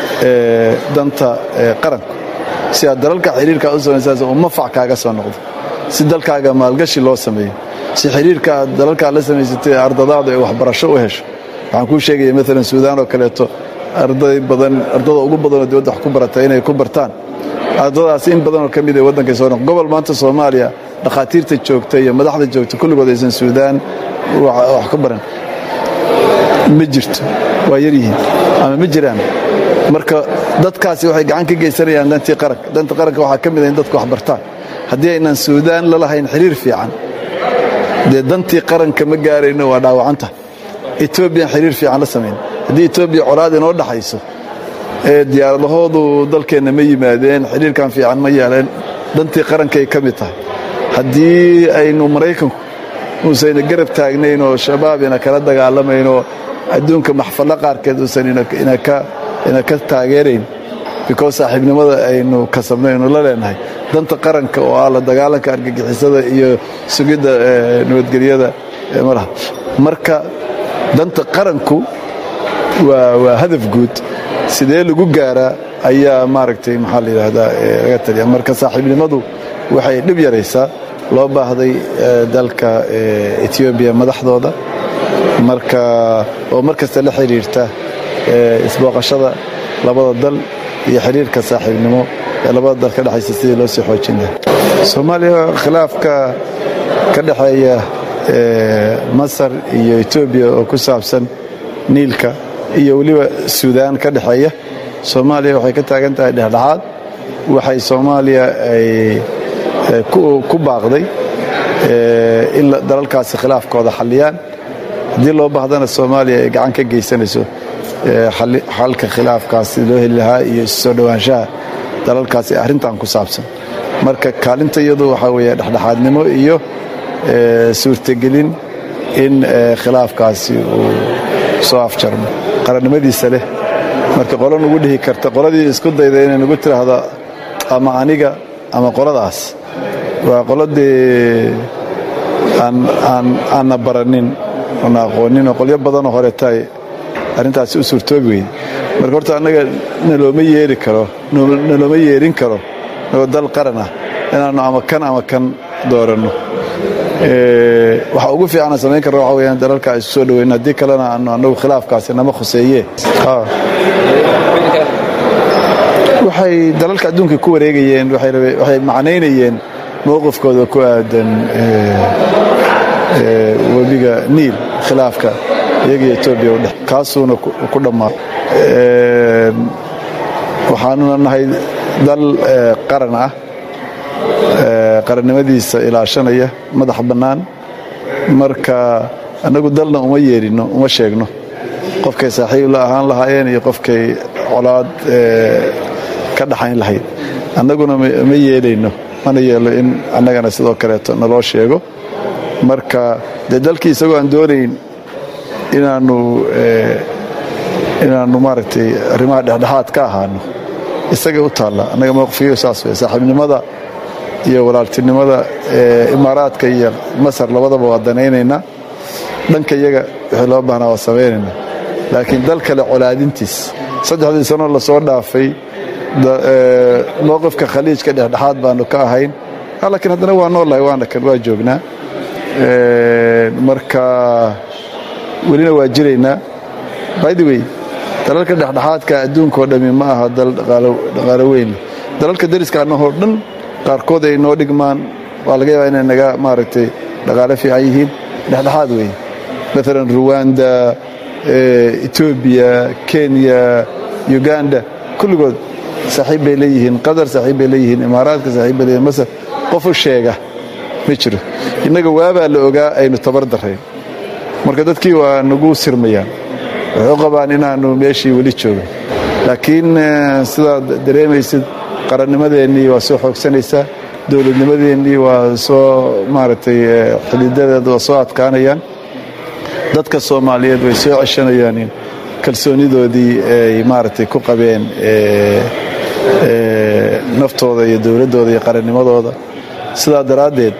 Speaker 8: danta qaranku si aad dalalka xiriirkaa u samaysaas uu mafac kaaga soo noqdo si dalkaaga maalgashi loo sameeyo si xiriirka aad dalalkaa la samaysatay ardadaadu ay waxbarasho u hesho waxaan kuu sheegaya maalan suudaan oo kaleeto arday badan ardada ugu badanoo dibadda wax ku barata inay ku bartaan ardadaas in badanoo ka mid ay waddankay soo noq gobol maanta soomaaliya dhakhaatiirta joogta iyo madaxda joogta kulligood aysan suudaan wax ku baran ma jirto waa yaryihiin ama ma jiraan marka dadkaasi waxay gacan ka geysanayaan dantii qaranka danta qaranka waxaa ka mid ah in dadku wax bartaan haddii aynan suudaan la lahayn xiriir fiican dee dantii qaranka ma gaarayno waa dhaawacanta etoobiyan xiriir fiican la samayn haddii etoobiya colaad inoo dhaxayso ee diyaaradahoodu dalkeenna ma yimaadeen xiriirkan fiican ma yeeleen dantii qarankay ka mid tahay haddii aynu maraykanku uusayna garab taagnayn oo shabaab ina kala dagaalamayn oo adduunka maxfallo qaarkeed uusan ina ka taageerayn because saaxiibnimada aynu kasabnaynu la leenahay danta qaranka oo ah la dagaalanka argagixisada iyo sugidda nabadgelyada malaha marka danta qaranku waa hadaf guud sidee lagu gaaraa ayaa maaragtay maxaa la yidhaahdaa laga taliya marka saaxiibnimadu waxay dhib yaraysaa loo baahday dalka etoobiya madaxdooda marka oo mar kasta la xidhiirta isbooqashada labada dal iyo xidhiirka saaxiibnimo ee labada dal ka dhexaysa sidii loo sii xoojin laha soomaaliya khilaafka ka dhexeeya masar iyo etoobiya oo ku saabsan niilka iyo weliba suudaan ka dhexeeya soomaaliya waxay ka taagan tahay dhexdhexaad waxay soomaaliya ay ku baaqday in dalalkaasi khilaafkooda xalliyaan haddii loo baahdana soomaaliya ay gacan ka geysanayso xalka khilaafkaasi loo heli lahaa iyo soo dhowaanshaha dalalkaasi arrintan ku saabsan marka kaalinta iyadu waxaa weeye dhexdhexaadnimo iyo suurtagelin in khilaafkaasi uu soo afjarmo qarannimadiisa leh marka qolo nugu dhihi karta qoladii isku dayda inay nugu tiraahdo ama aniga ama qoladaas waa qoladii aanna baranin oona aqooninoo qolyo badanoo horetaay arrintaasi u suurtoobi weyde marka horta annaga nalooma yeeri karo nalooma yeerin karo nagoo dal qaran ah inaannu ama kan ama kan dooranno waxa ugu fiican aan samayn karna waxa weyaan dalalka ay isu soo dhaweyn haddii kalena aanu annagu khilaafkaasi nama khuseeye waxay dalalka adduunka ku wareegayeen waxay macnaynayeen mowqifkooda ku aadan webiga niil khilaafka iyagiyo etoobiya udhex kaasuuna ku dhammaa waxaanuna nahay dal qaran ah qarannimadiisa ilaashanaya madax bannaan marka annagu dalna uma yeedhino uma sheegno qofkay saaxiib la ahaan lahaayeen iyo qofkay colaad ka dhaxayn lahayd annaguna ma yeelayno mana yeelo in annagana sidoo kaleeto naloo sheego marka dee dalkii isagoo aan doonayn inaannu inaannu maaragtay arrimaha dhexdhexaad ka ahaano isagay u taalla annaga mowqifkiyo saas wey saaxiibnimada iyo walaaltinimada imaaraadka iyo masar labadaba waa danaynaynaa dhanka iyaga wixii loo baahnaa waa samaynaynaa laakiin dal kale colaadintiis saddexdii sanoo lasoo dhaafay mowqifka khaliijka dhexdhexaad baanu ka ahayn laakiin haddana waa noolahay waana kan waa joognaa marka welina waa jiraynaa by the way dalalka dhexdhexaadka adduunkaoo dhammi ma aha dal dhaqaalo weyn dalalka dariska annahoo dhan qaarkood ay noo dhigmaan waa laga yaabaa inay naga maaragtay dhaqaale fiican yihiin dhexdhexaad weeye maalan ruwanda etoobiya kenya uganda kulligood saaxiib bay leeyihiin qatar saaxiib bay leeyihiin imaaraadka saaxiib bay leeyihin masar qof u sheega ma jiro innaga waabaa la ogaa aynu tabar darrayn marka dadkii waa nagu sirmayaan waxay u qabaan inaannu meeshii weli joogin laakiin sidaad dareemaysid qarannimadeennii waa soo xoogsanaysaa dowladnimadeennii waa soo maaragtay xididadeeda waa soo adkaanayaan dadka soomaaliyeed way soo ceshanayaan kalsoonidoodii ay maaragtay ku qabeen naftooda iyo dowladdooda iyo qarannimadooda sidaa daraaddeed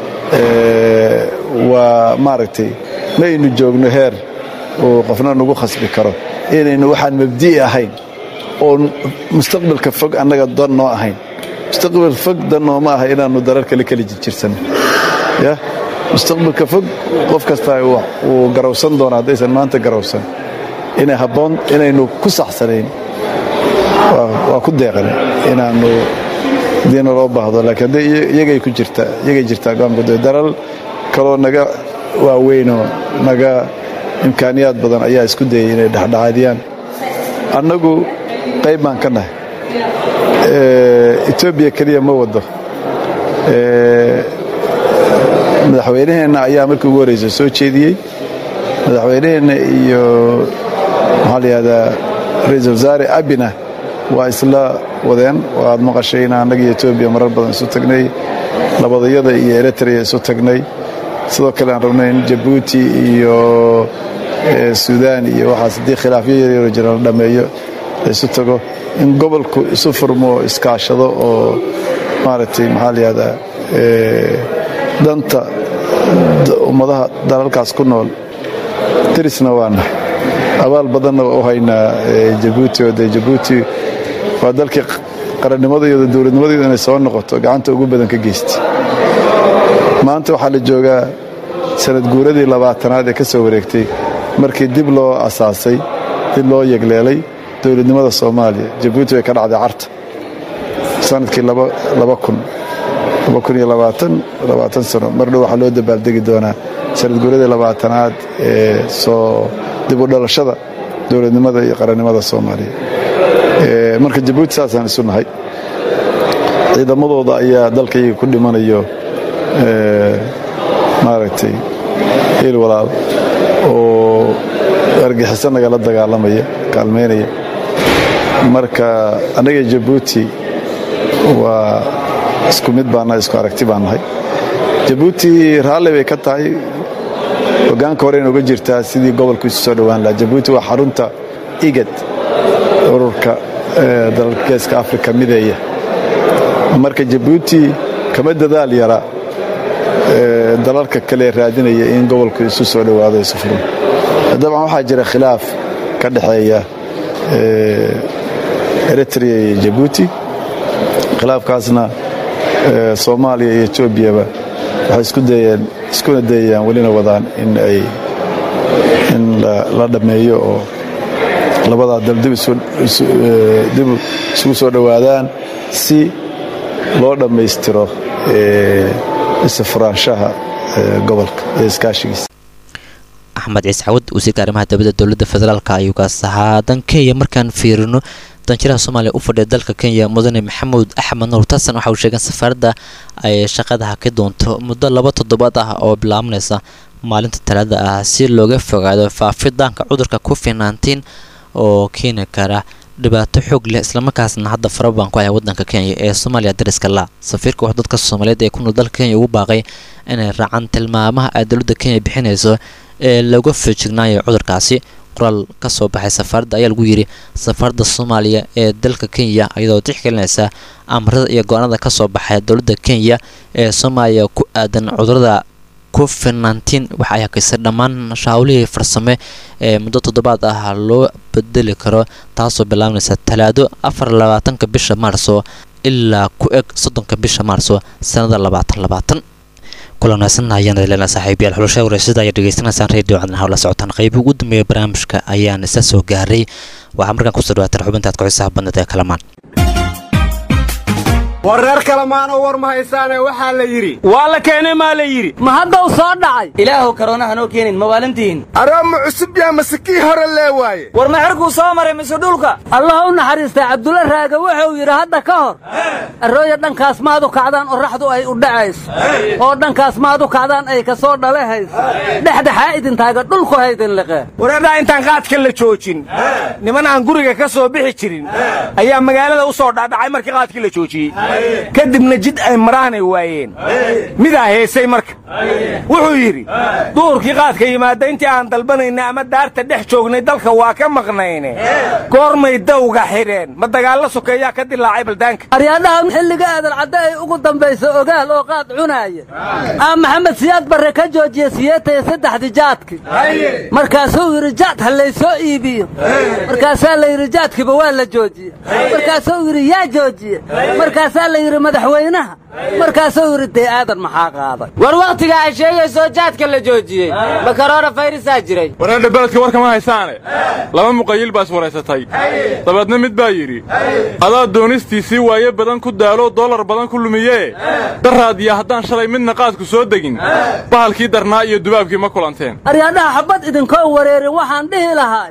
Speaker 8: waa maaragtay ma aynu joogno heer uu qofna nagu khasbi karo inaynu waxaan mabdi'i ahayn oon mustaqbalka fog annaga dan noo ahayn mustaqbal fog dan nooma aha inaannu darar kale kala jirjirsanno ya mustaqbalka fog qof kastaa wuu garawsan doona haddaysan maanta garawsan inay habboon inaynu ku saxsanayn waa ku deeqan inaannu diina loo baahdo laakiin hadday iyagay ku jirtaa iyagay jirtaa go'aanka daral kaloo naga waaweynoo naga imkaaniyaad badan ayaa isku dayay inay dhexdhexaadiyaan annagu qayb baan ka nahay etoobiya keliya ma wado madaxweynaheenna ayaa markii ugu horreysa soo jeediyey madaxweynaheenna iyo maxaa la yihahdaa ra-iisul wasaare abina waa isla wadeen waad maqashay in annaga iyo etoobiya marar badan isu tagnay labadayada iyo eritrea isu tagnay sidoo kale aan rabnay in jabuuti iyo suudaan iyo waxaas haddii khilaafyo yaryaro jira la dhammeeyo la isu tago in gobolku isu furmo iskaashado oo maaragtay maxaa la yihahdaa danta ummadaha dalalkaas ku nool darisna waana abaal badanna waa u haynaa jabuuti oo dee jabuuti waa dalkii qarannimadayooda dowladnimadayooda inay soo noqoto gacanta ugu badan ka geystay maanta waxaa la joogaa sanad guuradii labaatanaad ee ka soo wareegtay markii dib loo asaasay dib loo yegleelay dowladnimada soomaaliya jabuuti way ka dhacday carta sanadkii sano mardhow waxaa loo dabaaldegi doonaa sanad guuradii labaatanaad ee soo dib u dhalashada dowladnimada iyo qarannimada soomaaliya marka jabuuti saasaan isu nahay ciidamadooda ayaa dalkayga ku dhimanayo maaragtay hiil walaal oo argixiso nagala dagaalamaya kaalmaynaya marka annaga jabuuti waa isku mid baannahay isku aragti baan nahay jabuuti raalli bay ka tahay hogaanka hore in uga jirtaa sidii gobolku isu soo dhowaan lahaa jabuuti waa xarunta igad ururka dalalka geeska afrika mideeya marka jabuuti kama dadaal yara dalalka kale raadinaya in gobolku isu soo dhowaado isu furmo dabcan waxaa jira khilaaf ka dhexeeya eritrea iyo jabuuti khilaafkaasna soomaaliya iyo etoobiyaba waxay isku dayeen iskuna dayayaan welina wadaan in ay in la dhammeeyo oo labadaa dal dib isugu soo dhowaadaan si loo dhammaystiro isafuraanshaha gobolka iyo iskaashigiisa
Speaker 2: axmed ciise cawad wasiirka arrimaha dowladda dowladda federaalk ayuu kaas ahaa dan kenya markaan fiirino danjiraha soomaaliya u fadhiya dalka kenya mudane maxamuud axmed nuur tasan waxa uu sheegay in safaaradda ay shaqada haki doonto muddo laba toddobaad ah oo bilaabanaysa maalinta talaada ah si looga fogaado faafidaanka cudurka covid nneteen oo keeni kara dhibaato xoog leh islamarkaasna hadda farabaan ku haya wadanka kenya ee soomaaliya dariska la safiirka wax dadka soomaaliyeed ee ku nool dalka kenya ugu baaqay inay raacaan tilmaamaha ay dowladda kenya bixinayso ee laga feejignaayo cudurkaasi qoraal ka soo baxay safaaradda ayaa lagu yidhi safaaradda soomaaliya ee dalka kenya iyadoo tixgelinaysa amarada iyo go-aanada ka soo baxay dowladda kenya ee soomaaliya ku aadan cudurada covid nneteen waxa ay hakisay dhammaan shahawlihii farsame ee muddo toddobaad ah loo bedeli karo taasoo bilaabanaysa talaado afar labaatanka bisha maarso ilaa ku eg soddonka bisha maarso sanada labaatan labaatan kulan wanaagsan ayaan leena saaxiibayaal xulasha wareysada ayaa dhegeysanaysaan radio cadna hawla socotaan qaybi ugu dambeeya barnaamijka ayaan isa soo gaaray waxaa markaan kusoo dhawaataan xubintaad ku-xisaha badnad ee kalamaan
Speaker 9: war reer kalamaanoo war ma haysaane waxaa la yidhi
Speaker 10: waa la keenay maa la yidhi
Speaker 11: ma haddaw soo dhacay
Speaker 10: ilaahow karoona hanoo keenin ma waalantihiin
Speaker 9: arooma cusub yaa mase kii hore lee waaye
Speaker 10: war ma xerkuu soo maray mise dhulka
Speaker 11: allah u naxariistay cabdulla raaga wuxuu yidhi hadda ka hor arrooya dhankaas maad u kacdaan oraxdu ay u dhacayso oo dhankaas maad u kacdaan ay ka soo dhalehayso dhexdhexaa idintaaga dhulku haydin liqee
Speaker 10: wareedhaa intaan qaadka la joojin niman aan guriga ka soo bixi jirin ayaa magaalada u soo dhaadhacay markii qaadkii la joojiyey kadibna jid ay maraanay waayeen midaa heesay marka wuxuu yidhi duhurkii qaadka yimaada intii aan dalbanaynay ama daarta dhex joognay dalka waa ka maqnayne goormay dawga xidheen ma dagaallo sokeeyaa ka dilaacay baldaanka
Speaker 11: aryaadhaha xilliga aadan cadde ay ugu dambayso ogaal oo qaad cunaaya aa maxamed siyaad barre ka joojiya siyeetaya saddexdii jaadki markaasuu yidhi jaad ha laysoo iibiyo markaasaa la yidhi jaadkiiba waa la joojiya markaasuu yidhi yaa joojiya markaasaa la yidhi madaxweynaha markaasuu yidhi dee aadan maxaa qaaday
Speaker 10: war wakhtiga ay sheegayso jaadka la joojiyey ma karoona fayrisaa jiray
Speaker 12: wareedha beledka war kama haysaane laba muqayil baa iswaraysatay dabeedna mid baa yidhi adaa doonistiisii waaye badan ku daalo dollar badan ku lumiyee daraadiya haddaan shalay midna qaadku soo degin bahalkii darnaa iyo dubaabkii ma kulanteen
Speaker 11: aryaadhaha xabad idinkoo wareerin waxaan dhihi lahaa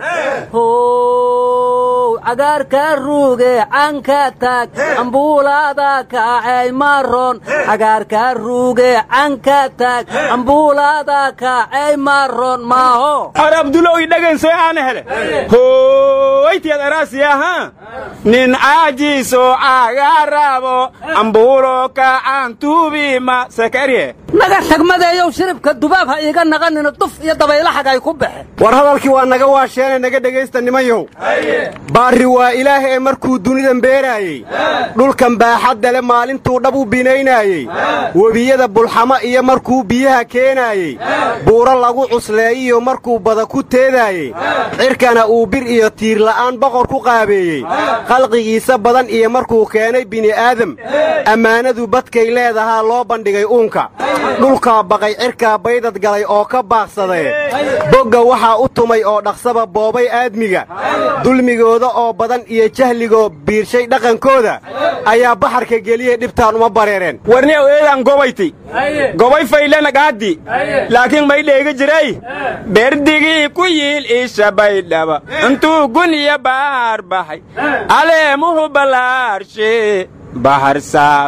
Speaker 11: how cagaarka ruuge canka taag ambuulaada kaacay maroon cagaarka ruuge canka taag ambuulaada kaacay maroon maaho
Speaker 10: ar abdulow idhagansoy aana hele hooytiyad araasiyaha nin caajiiso cagarabo ambuulo kacan tuubima sakarye
Speaker 11: naga tagmadeeyow shiribka dubaab ha iiga naqanina duf iyo dabaylaxag ay ku baxeen
Speaker 9: war hadalkii waa naga waasheenee naga dhegaysta nimanyow baarri waa ilaah ee markuu dunidan beeraayey dhulkan baaxadda le maalintuu dhab u binaynaayey webiyada bulxamo iyo markuu biyaha keenaayey buuro lagu cusleeyiyo markuu bada ku teedaayey cirkana uu bir iyo tiirla'aan boqor ku qaabeeyey khalqigiisa badan iyo markuu keenay bini'aadam ammaanadu badkay leedahaa loo bandhigay uunka dhulkaa baqay cirkaa baydad galay oo ka baaqsadee bogga waxaa u tumay oo dhaqsaba boobay aadmiga dulmigooda oo badan iyo jahligoo biirshay dhaqankooda ayaa baxarka geliyey dhibtaan uma bareereen
Speaker 10: warni eedaan gobayti gobay faylana gaaddi laakiin may dheega jiray berdigii ku yiil isha baydhaba intuu guniya baar baxay aleemuhu ballaarshe bahar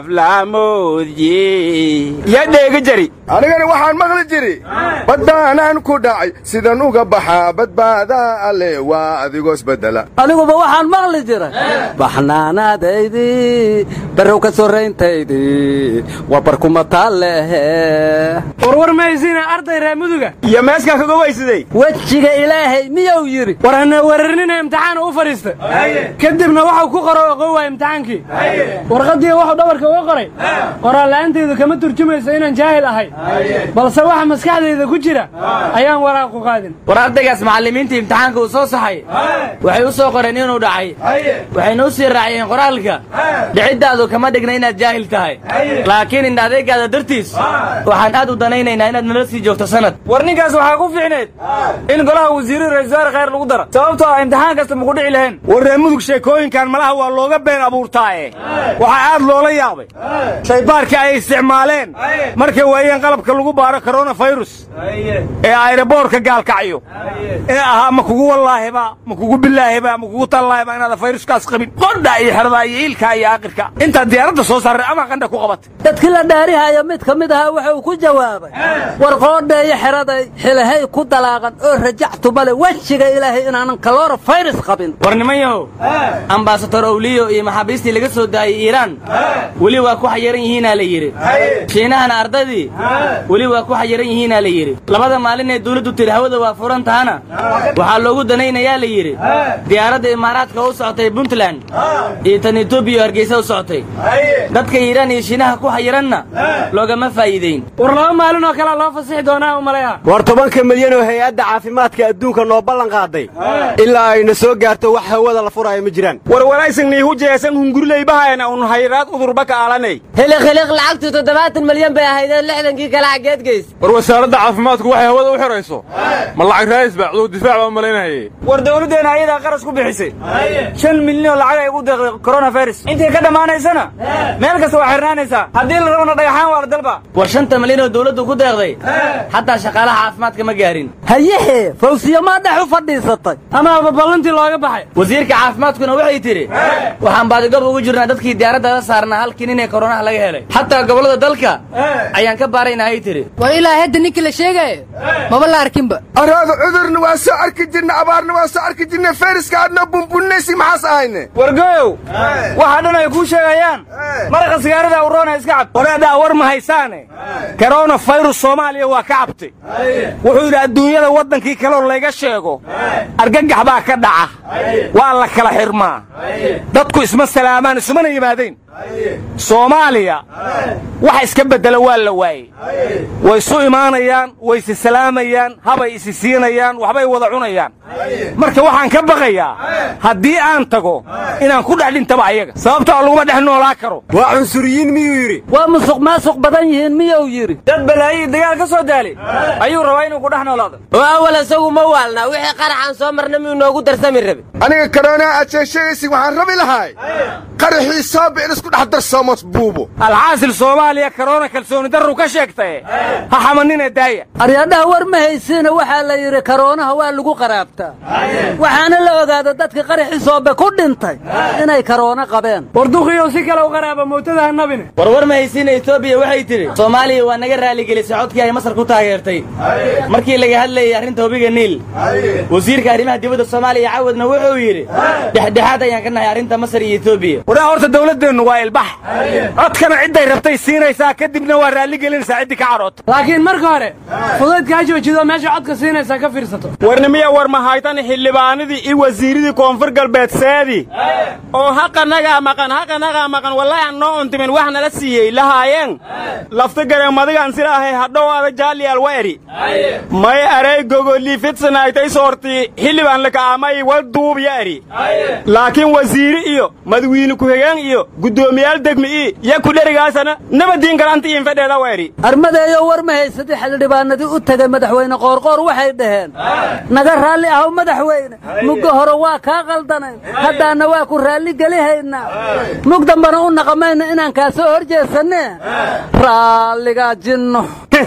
Speaker 10: saaflaamoodye yaa dheega jari
Speaker 13: anigana waxaan maqli jiri badbaanaan ku dhacay sidan uga baxaa badbaadaa alle waa adigoos beddela
Speaker 11: aniguba waxaan maqli jiray baxnaanaadaydii barrow ka sorrayntaydii waa barkuma taallehe
Speaker 10: warwar mahaysina arday reer muduga iyo meeskaa ka gobaysaday
Speaker 11: wejiga ilaahay miyuu yidhi
Speaker 10: war hana weerarinina imtixaana u fadhiista kadibna waxau ku qoro oqon waaya imtixaankii warqaddii waxuu dhabarka uga qoray qoraala'aantaydu kama turjumayso inaan jaahil ahay balse waxa maskaxdayda ku jira ayaan waraaqu qaadin
Speaker 14: war ardaygaas macallimiintii imtixaanka uu soo saxay waxay u soo qoreen inuu dhacay waxayna u sii raaciyeen qoraalka dhiciddaadu madow kama dhigna inaad jaahil tahay laakiin indha adeegaada dartiis waxaan aad u danaynaynaa inaad nala sii joogto sanad
Speaker 10: war ninkaas waxaa ku fiicneed in golaha wasiirada ra-isul wasaare khayr lagu daro sababtoo ah imtixaan kasta maku dhici lahayn war reer mudug sheekooyinkan malaha waa looga been abuurtaaye waxaa aad loola yaabay shaybaarka ay isticmaaleen markay waayeen qalabka lagu baaro koronafirus ee ayraboorka gaalkacyo ee ahaa ma kugu wallaahiba ma kugu bilaahiba ma kugu tallaahiba inaada fayruskaas qabin qodha iyo xerada iyo iilka iyo aakhirka intaad diyaaradda soo saarray ama qandha ku qabatay
Speaker 11: dadkii la dhaarihayo mid ka mid ahaa wuxuu ku jawaabay war qoodheeyo xeraday xilahay ku dalaaqan oo rajactu male wejiga ilaahay inaanan kaloora fayrus qabin
Speaker 14: war niman yahow ambasador owliyo iyo maxaabiistii laga soo daayey iiraan weli waa ku xayiran yihiinaa la yidhi shiinahana ardaydii weli waa ku xayiran yihiinaa la yidhi labada maalin ee dawladdu tiri hawada waa furan tahana waxaa loogu danaynayaa la yidhi diyaaradda imaaraadka u socotay puntland iyo tan etoobiya oo hargeysa u socotay dadka iiraan iyo shiinaha ku xayiranna loogama faa'iideyn
Speaker 10: war laba maalin oo kalea loo fasixi doonaa umaleeha war tobanka milyan oo hay-adda caafimaadka adduunka noo ballan qaaday ilaa ayna soo gaarto wax hawada la furaayo ma jiraan war walaysannii hujeesan hungurleybahayna un hayraad udurba ka aalanay
Speaker 15: hiliq hiliq lacagtu toddobaatan milyan bay ahaydeen lixdankii kale xaggeed geys
Speaker 12: war wasaaradda caafimaadku waxay hawada u xidhayso ma lacag raayis baa cudur difaac baa u malaynahaye
Speaker 10: war dawladdeena ayadaa qaras ku bixisay shan milyan oo lacag ay ugu deeqday koronafirus intay ka dhammaanaysana meel kasta waa xirnaanaysaa haddii la rabana dhagaxaan waa la dalba
Speaker 14: war shanta milyan oo dawladdu ku deeqday xataa shaqaalaha caafimaadka ma gaarin
Speaker 11: hayehe fawsiya maa dhex u fadhiisatay
Speaker 10: amaaba ballantii looga baxay
Speaker 14: wasiirka caafimaadkuna waxay tidhi waxaan baadigob ugu jirnaa dadkii diyaaradda la saarnaa halkii nin ee koronaha laga helay xataa gobollada dalka ayaan ka baaraynaa ay tidhi
Speaker 15: war ilaa hadda ninkii la sheegaayo maba la arkinba
Speaker 13: araada cudurna waa soo arki jirna abaarna waa soo arki jirna fayraska aadna bunbunnaysi maxaas ahayne
Speaker 10: wargoyow waxa dhan ay kuu sheegayaan maraqa sigaarada uroona iska cab waraadhaa war ma haysaane korona fayrus soomaaliya waa ka cabtay wuxuu yidhi adduunyada waddankii kaleo layga sheego argagax baa ka dhaca waa la kala xirmaa dadku isma salaamaan isumana yimaadeen soomaaliya waxa iska beddela waa la waayey way isu imaanayaan way isi salaamayaan habay isi siinayaan waxbay wada cunayaan marka waxaan ka baqayaa haddii aan tago inaan ku dhex dhintaba ayaga sababtoo laguma dhex noolaa karo waa cunsuriyiin miyuu yidhi
Speaker 11: waa musuq maasuq badan yihiin miyuu yidhi
Speaker 10: dad balaayiyi dagaal ka soo daali ayuu rabaa inuu ku dhex noolaado
Speaker 15: oo awal isagu ma waalnaa wixii qaraxaan soo marna miyuu noogu darsami rabe
Speaker 13: aniga karoonaa aad sheegsheegaysid waxaan rabi lahay qaraxii sooba in isku dhex darsoomos buubo
Speaker 10: alxaasil soomaaliya karoona kalsooni darru ka sheegtaye ha xamanina daaya
Speaker 11: aryadhaha war ma haysiina waxaa la yidhi karoonaha waa lagu qaraabtaa waxaana la ogaada dadka qaraxii soobe ku dhintay inay karoono qabeen
Speaker 10: war duqiyow si kale u qaraaba mootada ha nabine
Speaker 14: war war ma haysiina etoobiya waxay tidhi soomaaliya waa naga raaligelisay codkii ay masar ku taageertay markii laga hadlayay arrinta webiga niil wasiirka arrimaha dibadda soomaaliya cawadna wuxuu yidhi dhexdhexaad ayaan ka nahay arrinta masar iyo etoobiya
Speaker 10: waraa horta dawladdeennu waa ilbax codkana cidday rabtay siinaysaa kadibna waa raalli gelinaysaa ciddii ka cadhoota
Speaker 16: laakiin marka hore fudaydka ha joojido meesha codka siinaysaa ka fiirsato
Speaker 10: warnimiya war mahaytan xildhibaanadii iyo wasiiradii koonfur galbeed seedi oo haqanagaa maqan haqanagaa maqan wallahi aan noo untimin wax nala siiyey lahaayeen lafta gareen madigaan sila ahay hadhowaada jaaliyaal wa eri may aray gogolii fidsanaytay soortii xildhibaan lakaamay wal duubya eri laakiin wasiiri iyo madawiine ku-xigeen iyo guddoomiyaal degmi ii ya ku dherigaasana nabadiin galanta iin fedheeda wa eri
Speaker 11: armadeeyo war ma haysatay xildhibaanadii u tegay madaxweyne qoorqoor waxay dhaheen naga raalli ahow madaxweyne mugga hore waa kaa qaldanayn haddaanna waa ku raalli gelihaynaa mug dambana u naqamayna inaan kaa soo hor jeesanne raalligaa jinno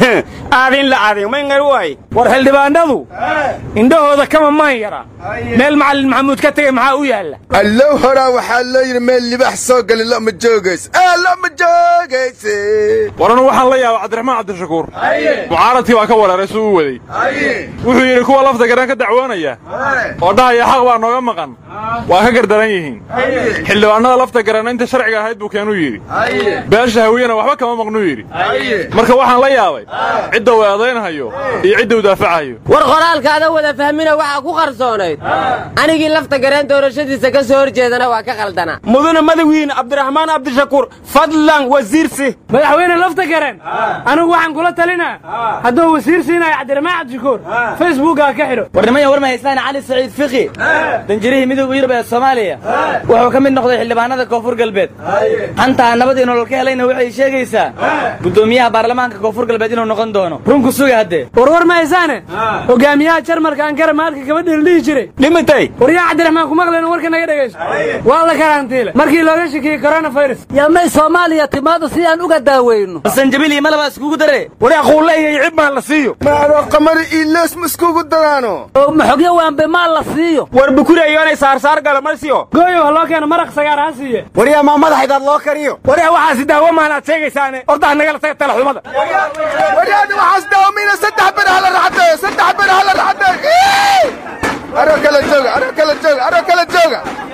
Speaker 10: aadin la aadin mayngar waay war xildhibaanadu indhahooda kama maan yara meel macallin maxamuud ka tegey maxaa u yaalla
Speaker 13: allow horaa waxaa loo yidhi meel libax soo gali loma joogays ee loma joogayse
Speaker 12: waranu waxaan la yaaba cabdiraxmaan cabdishakuur mucaaradkii baa ka wareeray suu u waday wuxuu yidhi kuwa lafta garan ka dacwoonaya oo dhahaya xaq baa nooga maqan waa ka gardaran yihiin xildhibaanada lafta garan inta sharciga ahayd buu keenuu yidhi beesha hawiyena waxba kama maqnuu yidhi marka waxaan la yaabay cidda uu eedaynhayo iyo cidda uu daafacayo
Speaker 15: war qoraalkaada wada fahmina waxaa ku qarsoonayd anigii lafta gareen doorashadiisa ka soo hor jeedana waa ka qaldanaa
Speaker 10: mudane madawiine cabdiraxmaan cabdishakuur fadlan wasiirsi
Speaker 16: madaxweyne lafta gareen anigu waxaan kula talinaa hadduu wasiir siinayo cabdiraxmaan cabdishakuur facebookaa ka xidho
Speaker 14: warnimaya war ma haystaan cali saciid fiqi danjirihii midooda yurub ee soomaaliya wuxuu ka mid noqday xildhibaanada koonfur galbeed hantaa nabadii nolol ka helayna waxay sheegaysaa guddoomiyaha baarlamaanka koonfur galbeed inuu noqon doono runku suga haddee
Speaker 16: warwar ma haysaane hogaamiyaha jarmalka ankara maalka gabadhii la dhihi jiray
Speaker 10: dhimatay
Speaker 16: waryaa cabdiraxmaan ku maqleen warka naga dhegayso waa la karantiile markii looga shakiyey coronavirus
Speaker 11: yamay soomaaliya timaadu si aan uga daaweyno
Speaker 14: sanjabil iyo malabaa iskugu dare
Speaker 10: waryaa quulle iyo cib maan la siiyo
Speaker 13: maadoo qamari iiloos ma iskugu daraano
Speaker 11: oo maxogyo waanbe maa la siiyo
Speaker 10: war bukuri ayoonay saarsaar gala marsiyo
Speaker 16: gooyo ha loo keeno maraq sagaar ha siiye
Speaker 9: waryaa maa madaxaydaad loo kariyo
Speaker 10: waryaa waxaasi daawo maanaad sheegaysaane ordaha nagala taga talaxumada
Speaker 13: waryaada waxaas daawamiina saddex ber hala raxadeeyo saddex ber hala raxadeeyo aro kala jooga aro kala jooga aro kala jooga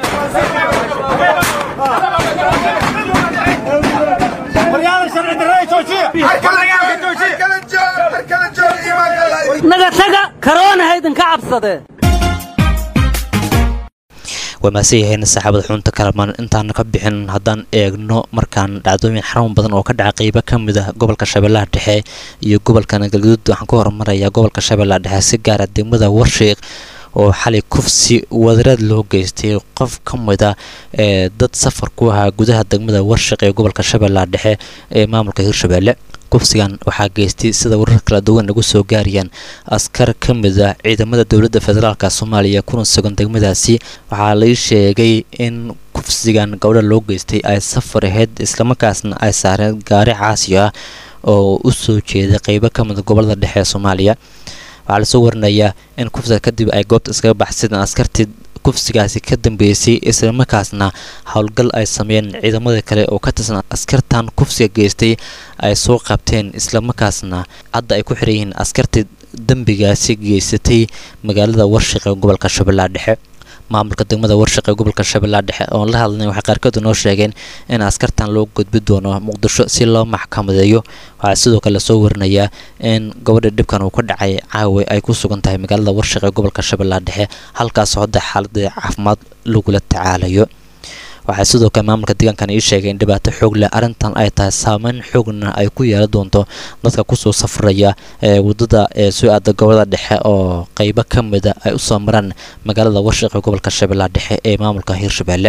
Speaker 11: naga taga karoona haydinka cabsadee
Speaker 2: waa mahadsan yahayn saaxaabada xunta kalamaan intaan ka bixin haddaan eegno markaan dhacdooyin xarun badan oo ka dhaca qeybo ka mid ah gobolka shabeellaha dhexe iyo gobolka galgaduud waxaan ka hormarayaa gobolka shabeellaha dhexe si gaara degmada warshiiq oo xalay kufsi wadaraad loo geystay qof ka mid a ee dad safar ku ahaa gudaha degmada warshiq ee gobolka shabeellaha dhexe ee maamulka hirshabeelle kufsigan waxaa geystay sida warar kala duwan lagu soo gaarayaan askar ka mid ah ciidamada dowladda federaalka soomaaliya kuna sugan degmadaasi waxaa lai sheegay in kufsigan gabdha loo geystay ay safar ahayd islamarkaasna ay saareen gaari caasi ah oo u soo jeeda qeybo ka mid gobolada dhexe ee soomaaliya waxaa lasoo warinayaa in kufsiga kadib ay goobta iskaga baxsadeen askartii kufsigaasi ka dambeysay islamarkaasna howlgal ay sameeyeen ciidamada kale oo ka tirsan askartan kufsiga geystay ay soo qabteen islamarkaasna hadda ay ku xiran yihiin askartii dembigaasi geysatay magaalada warshiq ee gobolka shabeellaha dhexe maamulka degmada warshiq ee gobolka shabeellaha dhexe oon la hadlnay waxay qaarkood noo sheegeen in askartan loo gudbi doono muqdisho si loo maxkamadeeyo waxaa sidoo kale lasoo warinayaa in gabadha dhibkan uu ka dhacay caawa ay ku sugan tahay magaalada warshiq ee gobolka shabeellaha dhexe halkaasoo hadda xaaladda caafimaad lagula tacaalayo waxaa sidoo kale maamulka deegaankan ii sheegay in dhibaato xoog leh arrintan ay tahay saameyn xoogna ay ku yeelan doonto dadka kusoo safraya ee waddada ee soo aada gobolada dhexe oo qeybo ka mida ay usoo maraan magaalada warshiq ee gobolka shabeellaha dhexe ee maamulka hirshabeelle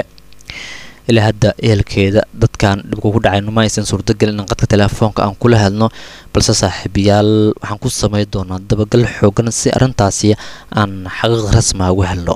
Speaker 2: ilaa hadda ehelkeeda dadkan dhibku ku dhacay numa aysan suurtagelin in qadka teleefoonka aan kula hadno balse saaxiibayaal waxaan ku samey doonaa dabagal xoogan si arrintaasi aan xaqiiq rasma uga helno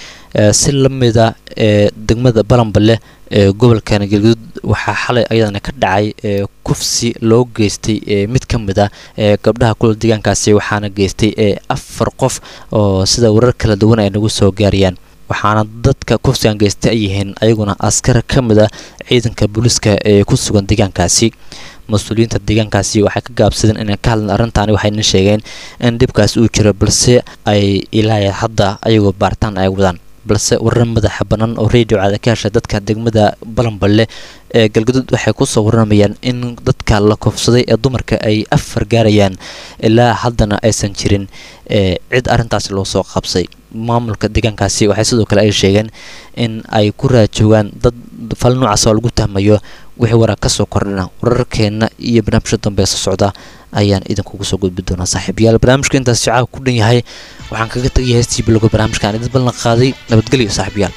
Speaker 2: si la mida ee degmada balanballe ee gobolkan galguduud waxaa xalay ayadana ka dhacay ee kufsi loo geystay ee mid ka mid ah ee gabdhaha kula deegaankaasi waxaana geystay ee afar qof oo sida warar kala duwan ay nagu soo gaarayaan waxaana dadka kufsigan geystay ay yihiin ayaguna askar ka mid ah ciidanka booliiska ee ku sugan deegaankaasi mas-uuliyiinta deegaankaasi waxay ka gaabsadeen inay ka hadlan arrintaani waxayna sheegeen in dhibkaasi uu jiro balse ay ilaa hadda ayagoo baaritaan ay wadaan balse warar madaxa bannaan oo radio caada ka hesha dadka degmada balanballe ee galgaduud waxay kusoo warramayaan in dadka la koofsaday ee dumarka ay afar gaarayaan ilaa haddana aysan jirin ee cid arrintaasi loo soo qabsay maamulka deegaankaasi waxay sidoo kale ay sheegeen in ay ku raajoogaan dad fal noocaas oo lagu tahmayo wixii waraa kasoo kordhina wararkeenna iyo barnaamijka dambe soo socda ayaan idinkugu soo gudbi doonaa saaxiibayaal barnaamijka intaas shacaaga ku dhan yahay waxaan kaga tegaya heestii bilogo barnaamijka aan idin ballan qaaday nabadgelyo saaxiibayaal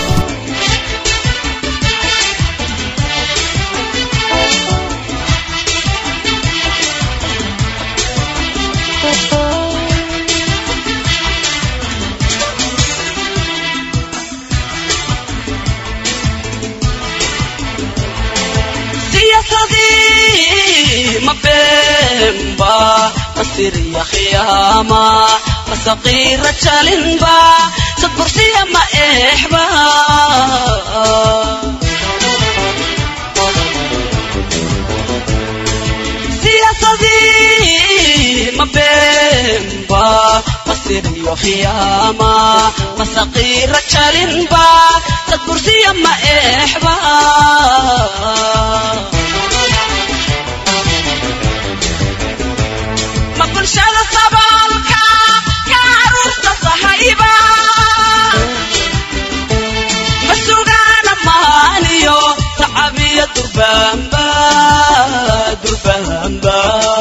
Speaker 17: mabemba masiriya khiyama masaqira chalinba sadbursiya ma ehba siyaasadii mabemba masiriya khiyama masaqira chalinba sadbursiya ma ehba bulshada saboolka ka caruurta sahayba ma sugaana maaniyo durbaanba durbaanba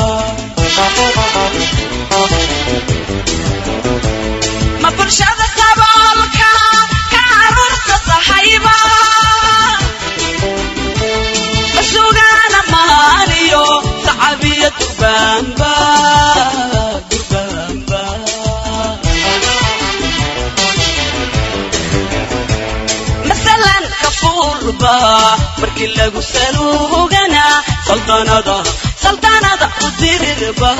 Speaker 17: ma bulshada saboolka ka carruurta sahayba ma sugaana maaliyo sacabiya durbaanba durbaanba masalan kafuurba markii lagu saluugana saldanada saldanada u dirirba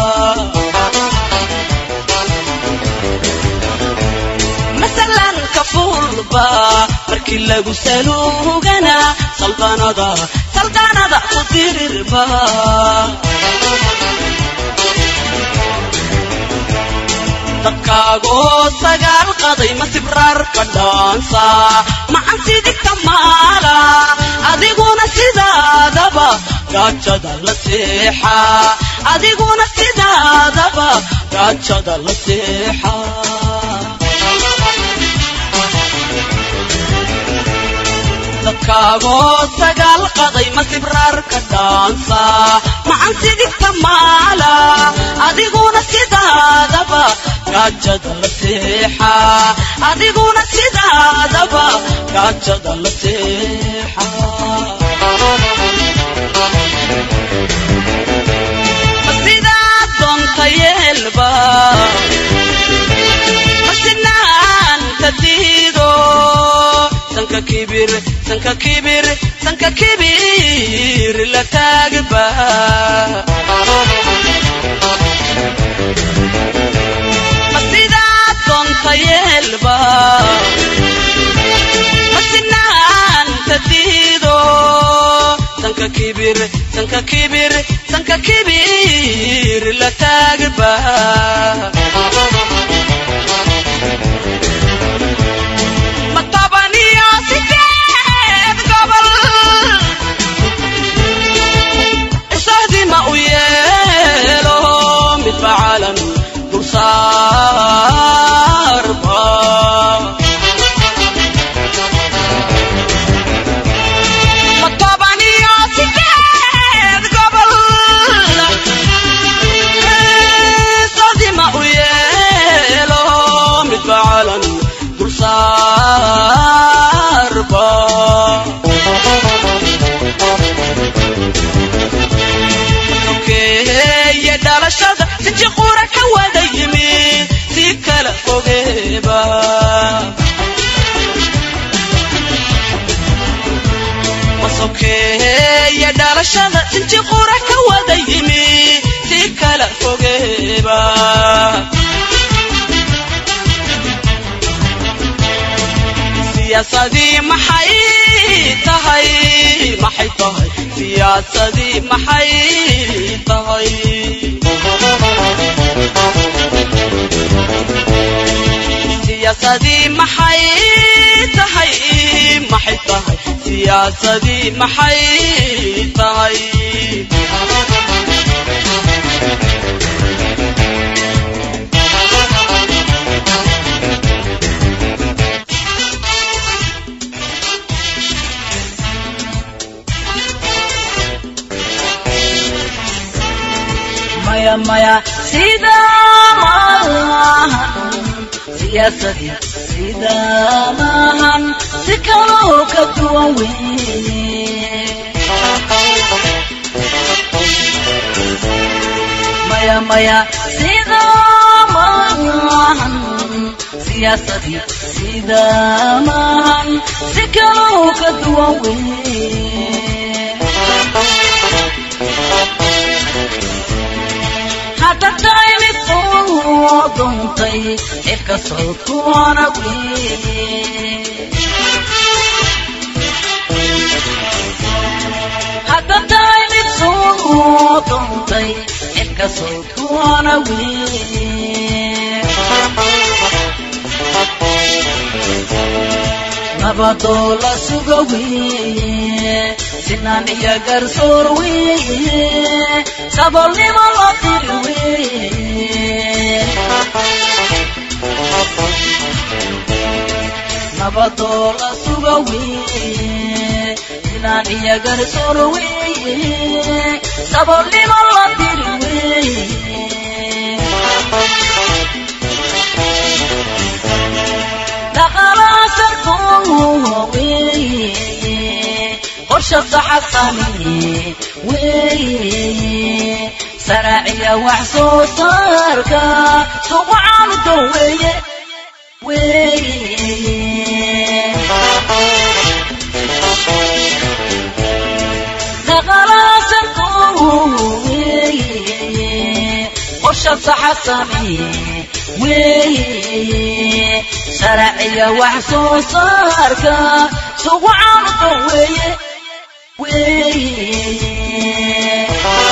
Speaker 17: masalan kafuurba markii lagu saluugana saldanada saldanada u dirirba dadkaagoo sagaal qaday ma sibraarka dhaansa macan sidigta maala adiguna sidaadaba gaajada la seexa adiguna sidaadaba gaajada la seexa dadkaagoo sagaal qaday ma sibraarka dhaansa macan sidigta maala adiguna sidaadaba gaajada la seexa adiguna sidaadaba gaajada la seexa ma sidaad doonta yeelba ma sinaanta diido sanka kibir sanka kibir sanka kibir la taagba ma sidaad doonta yeelba ma sinaanta diido sanka kibir sanka kibir sanka kibir la taagba ma toban iyo sideed gobol isahdima u yeelo midba calan dulsaarba ma toban iyo sideed gobol isahdima u yeelo midba calan dulsaarba sokeeye dhalashada siji qura ka wada yimi si kala fogeeba sokeeye dhalashada siji qura ka wada yimi si kala fogeeba siyaasadii maxay tahay maxay tahay siyaasadii maxay tahay siyaasadii maxay tahay maxay tahay siyaasadii maxay tahay
Speaker 18: maya maya sida maahan siyaasadii sida maahan si kaloo ka duwan weye maya maya sida maahan siyaasadii sida maahan si kaloo ka duwan weye hadda tahay mid soo doontay cirka sawdkuwana weye hadda tahay mid soo doontay cirka sawdkuwana weye nabadoo la suga weye sinaan iyo garsoor weye sabolnimo la diri weye nabadoo la suga weye sinaan iyo garsoor weeye saboolnimo la diri weeye dhaqalaasarkoo weeye qorshaqa xasani weeye saraaciya wax soo saarka suuqa caaludo weeye weeye dhaqalaasarkoo weeye qorshaqa xasani weeye sharciya wax soo saarka sugu caanudo weeye weeye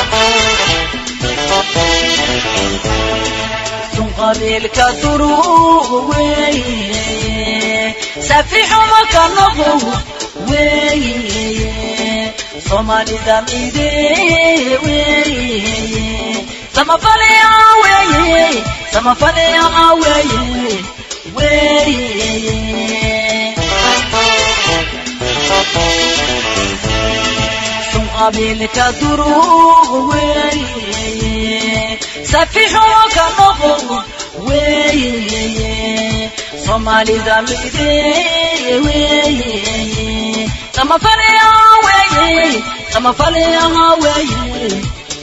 Speaker 18: sun qabiilka duruuq weeye safixuma ka noqo weeye soomaalida mide weeye samafalea weeye samafalea weeye weeye sun qabiilka duruuq weeye safixuma ka noqo weeye soomaalida mide weeye samafalea weeye samafalea weeye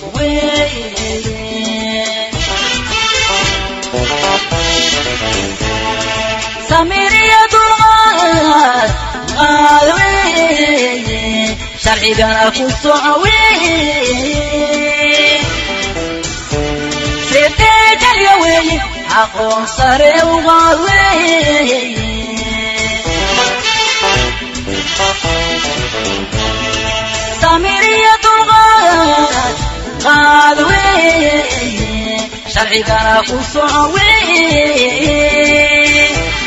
Speaker 18: samiriya dulqaad qaad weeye sharcigana ku soco weeye sedeejalya weeye aqoon sare uqaad weeye samiriya dulqaad qaad weeye sharcigana ku soco weeye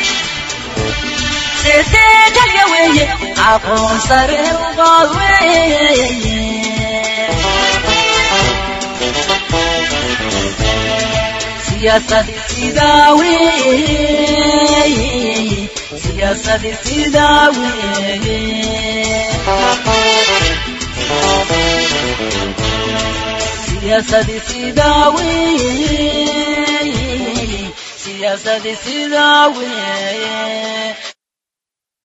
Speaker 18: sedeejalya weeye aqoon sare uqaad weeye siyaasadi sidaa weeye siyaasadi sidaa weeye siyaasadii sidaa weeye siyaasadii sidaa weeye